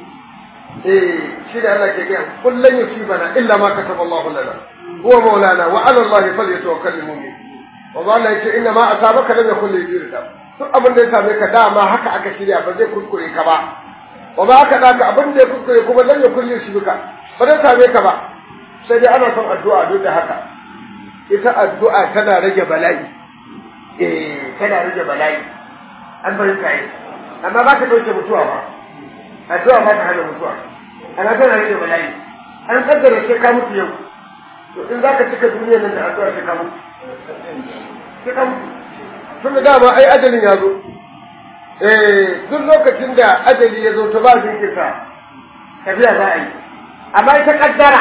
eh shi da Allah ke gaya kullun yusibana illa ma kataba Allah lana huwa maulana wa ala Allah falyatawakkalul mu'min wa Allah ya ce inna ma asabaka lam yakul yujirka duk abin da ya same ka dama haka aka shirya ba zai kuskure ka ba wa ba aka daka abin da ya kuskure kuma lam yakul yusibka ba zai same ka ba sai dai ana son addu'a duk da haka ita addu'a tana rage bala'i eh tana rage bala'i an bari ka yi amma ba ta dauke mutuwa ba addu'a ba ta hana mutuwa ana tana rage bala'i an kaddara sai ka mutu yau to in zaka cika duniyar nan da addu'a sai ka mutu sai ka mutu tun da dama ai ajalin ya zo eh duk lokacin da ajali ya zo to ba jinkirta tafiya za a yi amma ita kaddara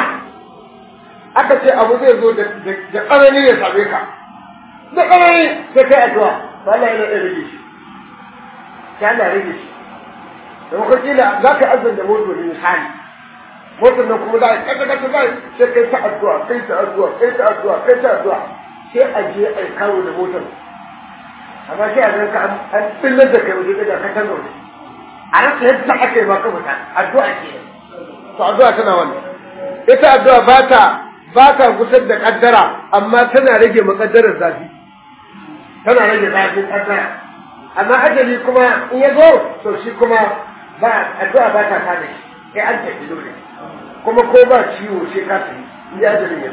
aka ce abu zai zo da tsanani ya same ka da tsanani sai kai addu'a ba Allah yana da rage shi sai Allah rage shi da kuma kila za ka azan da moto ne misali motar nan kuma za a kada kada za sai kai ta addu'a kai ta addu'a kai ta addu'a kai ta addu'a sai a je a kawo da motar amma sai a zan ka an tsillar da kai waje da ka canza waje a rasa yadda aka yi maka mutane addu'a ke to addu'a tana wannan ita addu'a ba ta ba ta gusar da kaddara amma tana rage makaddarar zafi tana rage zafin kaddara amma ajali kuma in ya zo to shi kuma ba addu'a ba ta kada shi sai an tafi dole kuma ko ba ciwo sai ka tafi in ya ajalin ya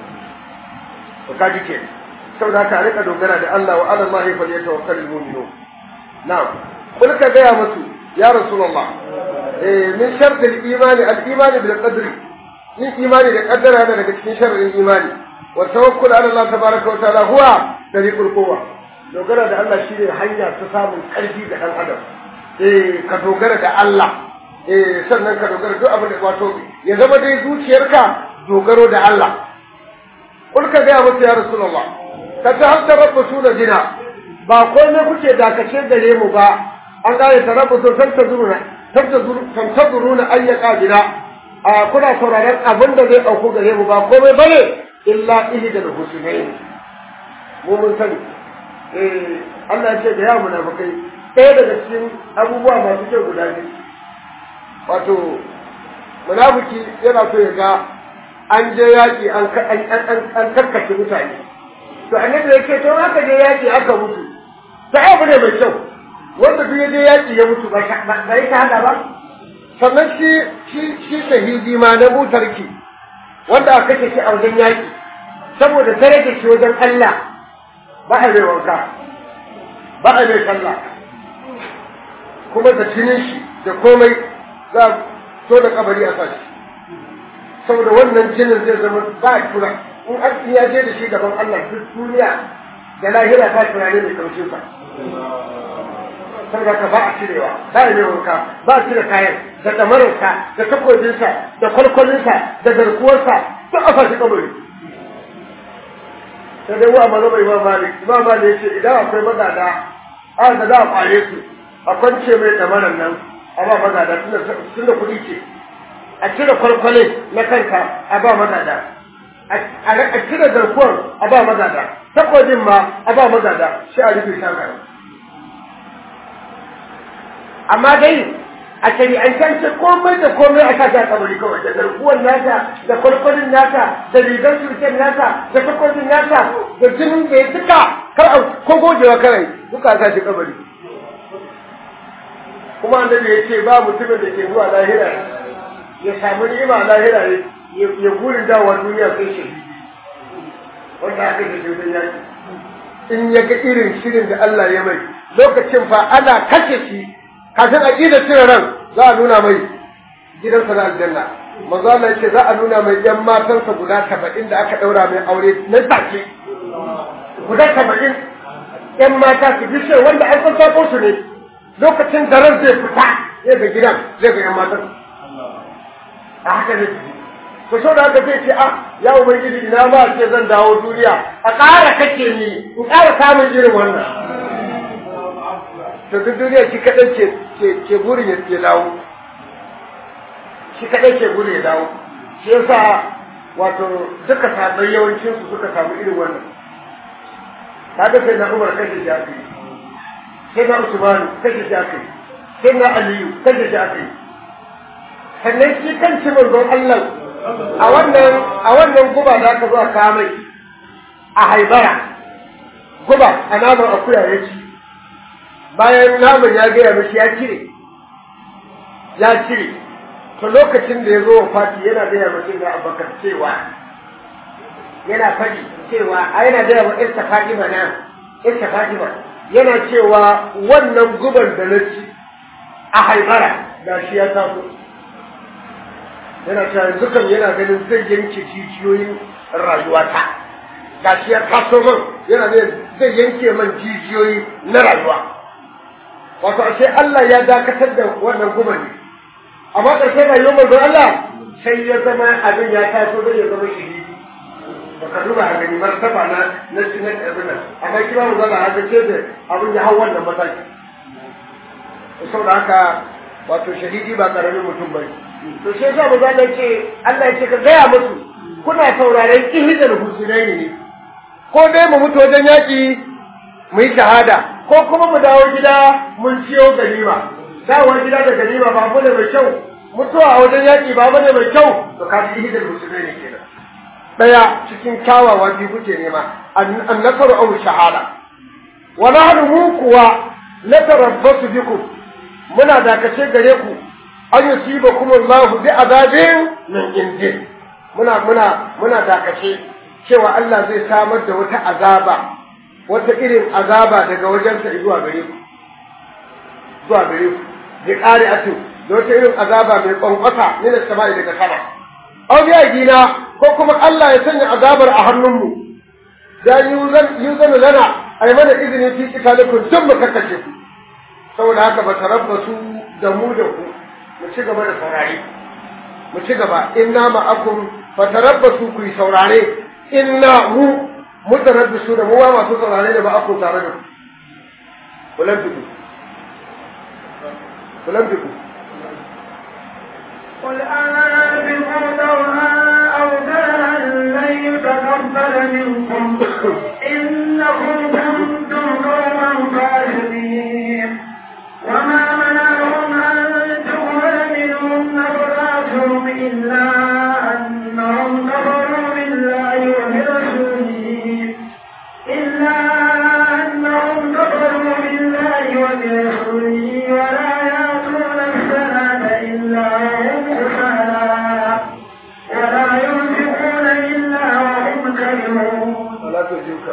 to ka ji ke saboda ka rika dogara da Allah wa ala Allah fa yatawakkalul mu'minun na'am kul ka gaya musu ya rasulullah eh min shart al-iman al-iman bil qadri yin imani da kaddara yana daga cikin sharrin imani wa tawakkul ala Allah tabaraka wa ta'ala huwa tariqul quwwa dogara da Allah shine hanya ta samun karfi ga dan adam eh ka dogara da Allah eh sannan ka dogara duk abin da wato ya zama dai zuciyarka dogaro da Allah kul ka ga musu ya rasulullah ka ta hanta rabbu suna jina ba komai kuke dakace gare mu ba an gane ta rabbu sun tantazuruna tantazuruna ayyaka jina a kuna sauraron abin da zai ɗauko gare mu ba komai bane illa ihdal husnayn mu mun sani eh Allah ya ce da ya munafikai ɗaya daga cikin abubuwa masu kyau guda biyu wato munafiki yana so ya ga an je yaƙi an an karkace mutane to annabi ya ce to aka je yaƙi aka mutu ta abu ne mai kyau wanda duk ya je yaƙi ya mutu ba ya shahada ba sannan shi shi shi shahidi ma na butarki wanda aka kashe shi a wajen yaƙi saboda daraja shi wajen Allah ba a mai wanka ba a mai sallah kuma da jinin shi da komai za a so da kabari a sashi saboda wannan jinin zai zama ba a tura in an ya je da shi gaban Allah duk duniya da lahira ba tunani mai kaushin sa saboda ka ba a cirewa ba a mai wanka ba a cire kayan da ɗamararsa da takobinsa da kwalkwalinsa da garkuwarsa duk a fashi kabari sai dai wa maza mai imam malik imam malik ya ce idan akwai magada a da za a kware su a kwance mai ɗamarar nan a ba magada tun da kuɗi ce a cire kwalkwale na kanka a ba magada a cire garkuwar a ba magada takwabin ma a ba magada shi a rufe shakar amma dai a shari'ancance komai da komai a kasa kabari kawai da garkuwar nasa da kwalkwalin nasa da rigar surken nasa da takwabin nasa da jinin da ya duka kar a ko gogewa kawai duka sa shi kabari kuma annabi ya ce ba mutumin da ke zuwa lahira ya samu ni'ima lahira ya gurin dawowa duniya sai shi wanda aka yi shi yaki in ya ga irin shirin da Allah ya mai lokacin fa ana kashe shi kafin a ƙida cire ran za a nuna mai gidansa na aljanna manzo Allah yake za a nuna mai yan matansa guda saba'in da aka ɗaura mai aure na take guda saba'in yan mata su bishe wanda an san sako su ne lokacin da ran zai fita zai ga gidan zai ga yan matan a haka zai tafi to so da haka zai ce ah ya ubangiji ina ma ce zan dawo duniya a ƙara kake ni in ƙara samun irin wannan to duk duniya shi kaɗai ke ke burin ya ke dawo shi kaɗai ke burin ya dawo shi yasa wato duka sabai yawancin su suka samu irin wannan kaga sai na Umar kashe shi aka yi sai na Usman kashe shi aka yi sai na Aliyu kashe shi aka yi sannan shi kan ci manzon Allah a wannan a wannan guba da aka zo a kamai a haibara guba a naman akuya ya ci bayan naman ya gaya mashi ya cire ya cire to lokacin da ya zo wa fati yana gaya mashi da abakar cewa yana faɗi cewa a yana gaya wa ista fatima na ista fatima yana cewa wannan guban da na ci a haibara da shi ya taso yana cewa yanzu kan yana ganin zai yanke jijiyoyin rayuwata ga shi ya taso man yana ne zai yanke man jijiyoyi na rayuwa wato ashe Allah ya dakatar da wannan guma ne amma ƙarshen rayuwar manzon Allah sai ya zama abin ya taso zai ya zama shahidi ba ka duba a gani martaba na na na abin nan amma kira mu zalla haka ce da abin ya hau wannan mataki saboda haka wato shahidi ba karamin mutum bane to sai yasa manzo Allah ce Allah ya ce ka gaya musu kuna sauraren ihidal husunaini ne ko dai mu mutu wajen yaki mu yi shahada ko kuma mu dawo gida mun ciyo ganima dawo gida da ganima ba abu ne mai kyau mutuwa a wajen yaki ba abu ne mai kyau to ka ji ihidal husunaini kenan daya cikin kyawawa biyu kuke nema an nasaru aw shahada wa nahnu mu kuwa natarabbasu bikum muna dakace gare ku an yusibakum Allahu bi azabin min indi muna muna muna dakace cewa Allah zai samar da wata azaba wata irin azaba daga wajensa zuwa gare ku zuwa gare ku bi qari'atu da wata irin azaba mai kwankwasa ne da sama'i daga sama aw bi gina ko kuma Allah ya sanya azabar a hannunmu dan yuzan yuzan lana ay mana izini fi kitalikum duk mu kakkace ku saboda haka ba tarabbasu da mu da ku mu ci gaba da saurare mu ci gaba inna ma'akum fatarabbasu ku yi saurare inna mu mutarabbisu da mu wa masu saurare da ma'akum tare da ku kulan fiku kulan fiku قل أنفقوا دوها أو دارا لن يتقبل منكم إنكم كنتم قوما فاسقين وما منعهم أن تقبل منهم نفقاتهم إلا أنهم كفروا بالله وبرسوله إلا أنهم كفروا بالله وبرسوله ولا يأتون الصلاة إلا وهم كسالى ولا ينفقون إلا وهم كرهون wala tujuka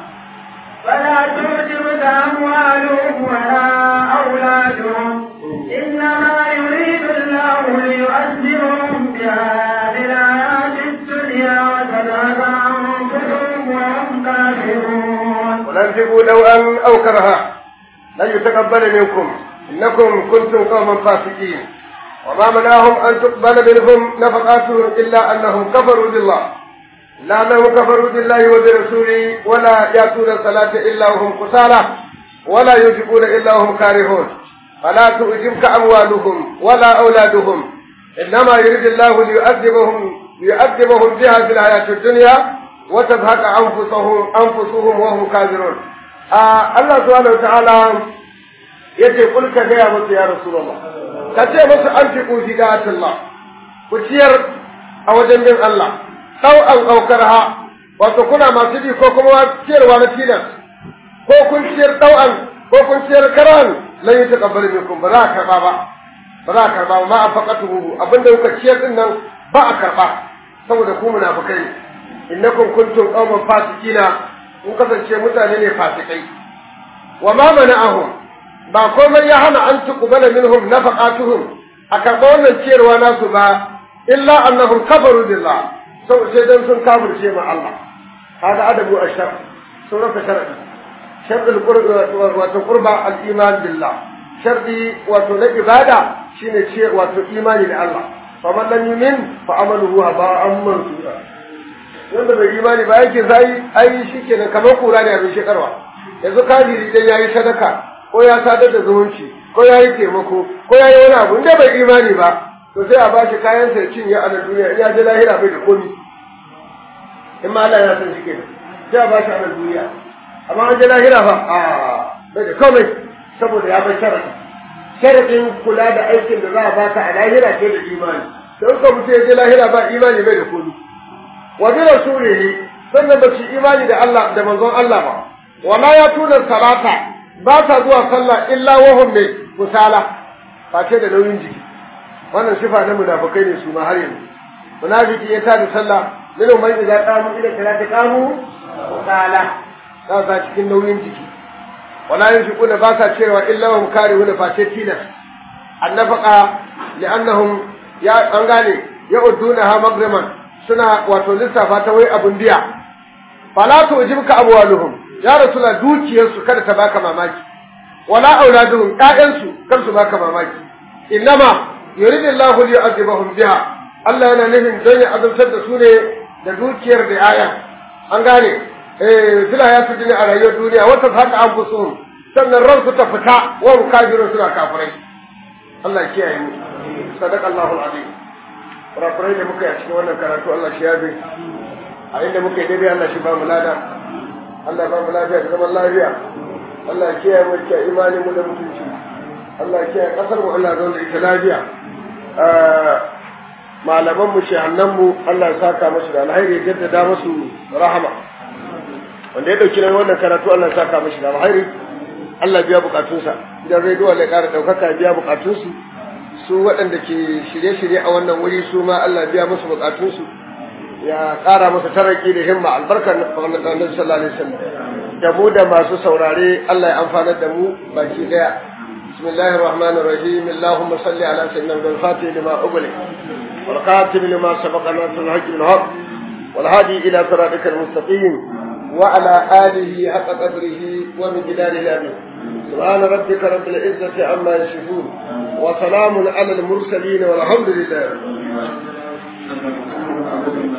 فلا تعجبك أموالهم ولا أولادهم إنما يريد الله ليؤذبهم بها في الحياة الدنيا وتذهب أنفسهم وهم كافرون وننفقوا نوءا أو كرها لن يتقبل منكم إنكم كنتم قوما فاسقين وما منعهم أن تقبل منهم نفقاتهم إلا أنهم كفروا بالله لا أنهم كفروا بالله وبرسوله ولا يأتون الصلاة إلا وهم كسالى ولا ينفقون إلا وهم كارهون فلا تعجبك أموالهم ولا أولادهم إنما يريد الله ليؤذبهم ليؤذبهم بها في الحياة الدنيا وتزهق أنفسهم أنفسهم وهم كافرون آه الله سبحانه وتعالى yace kul ka gaya musu ya rasulullah ka ce musu an fi kufi da Allah ku ciyar a wajen bin Allah ɗau an aukarha wato kuna masu bi ko kuma ciyarwa na tilas ko kun ciyar ɗau'an ko kun ciyar karan lan yi taƙabbal minkum ba za a karɓa ba ba za a karɓa ba ma a faƙatuhu abinda kuka ciyar din nan ba a karɓa saboda ku munafukai ne innakum kuntum qauman fasikina kun kasance mutane ne fasikai wa ma mana'ahum ba komai ya hana an tuqbala minhum nafaqatuhum a karɓa wannan ciyarwa nasu ba illa annahum kafaru billah sau sai dan sun kafirce ma Allah hada adabu ashar surata sharadi sharɗin wato qurba al-iman billah sharɗi wato na ibada shine ce wato imani da Allah faman lam yumin fa amaluhu haba'an mansura wanda bai imani ba yake sai ai shikenan kamar kura ne abin shekarwa yanzu kafiri dan yayi sadaka ko ya sadar da zumunci ko yayi taimako ko yayi wani abu inda bai imani ba to sai a bashi kayan sa ya cinye a nan duniya in ya je lahira bai da komi in ma Allah ya san shi kenan sai a bashi a nan duniya amma an je lahira fa a bai da komai saboda ya bar sharadi sharadin kula da aikin da za a baka a lahira sai da imani don ka mutum ya je lahira ba imani bai da komi wa bi rasulihi sannan ba su imani da Allah da manzon Allah ba wala ya tuna salata ba ta zuwa sallah illa wahum mai kusala ba ce da nauyin jiki wannan sifa na munafikai ne su ma har yanzu munafiki ya tada sallah minhum man idza qamu ila salati qamu kusala za sa cikin nauyin jiki wala yunfiquna ba sa cewa illa wahum karihuna fa ce tilas annafaqa li'annahum ya an gane ya uddunaha maghriman suna wato lissafa ta wai abun biya fala tujibka abwaluhum ya rasula dukiyarsu kada ta baka mamaki wala auladuhum ƴaƴansu kar su baka mamaki innama yuridu Allahu li yu'adhibahum biha Allah yana nufin don ya azabtar da su ne da dukiyar da ƴaƴan an gane eh fila ya su a rayuwar duniya wata haka an fusuhum sannan ransu ta fita wa kafirun suna kafirai Allah kiyaye mu sadaqa Allahu al-azim kurakurai da muka yi a cikin wannan karatu Allah shi yabe a inda muka yi daidai Allah shi ba mu lada Allah ba mu lafiya da zaman lafiya Allah ya kiyaye mu da imani mu da mutunci Allah ya kiyaye kasar mu Allah zauna ita lafiya malaman mu shehannan mu Allah ya saka musu da alheri ya jaddada musu rahama wanda ya dauki nan wannan karatu Allah ya saka musu da alheri Allah biya bukatunsa idan rediyo Allah ya kara daukaka biya bukatunsu su waɗanda ke shirye-shirye a wannan wuri su ma Allah biya musu bukatunsu ya ƙara musu taraki da himma albarkar Annabi sallallahu alaihi wasallam da mu da masu saurare Allah ya amfanar da mu baki daya bismillahir rahmanir rahim allahumma salli ala sayyidina al-fatih lima ughliq wal khatim lima sabaqa nasrul haqq bil haqq wal hadi ila siratikal mustaqim wa ala alihi haqqa qadrihi wa miqdarihi amin سبحان ربك رب العزة عما يصفون وسلام على المرسلين والحمد لله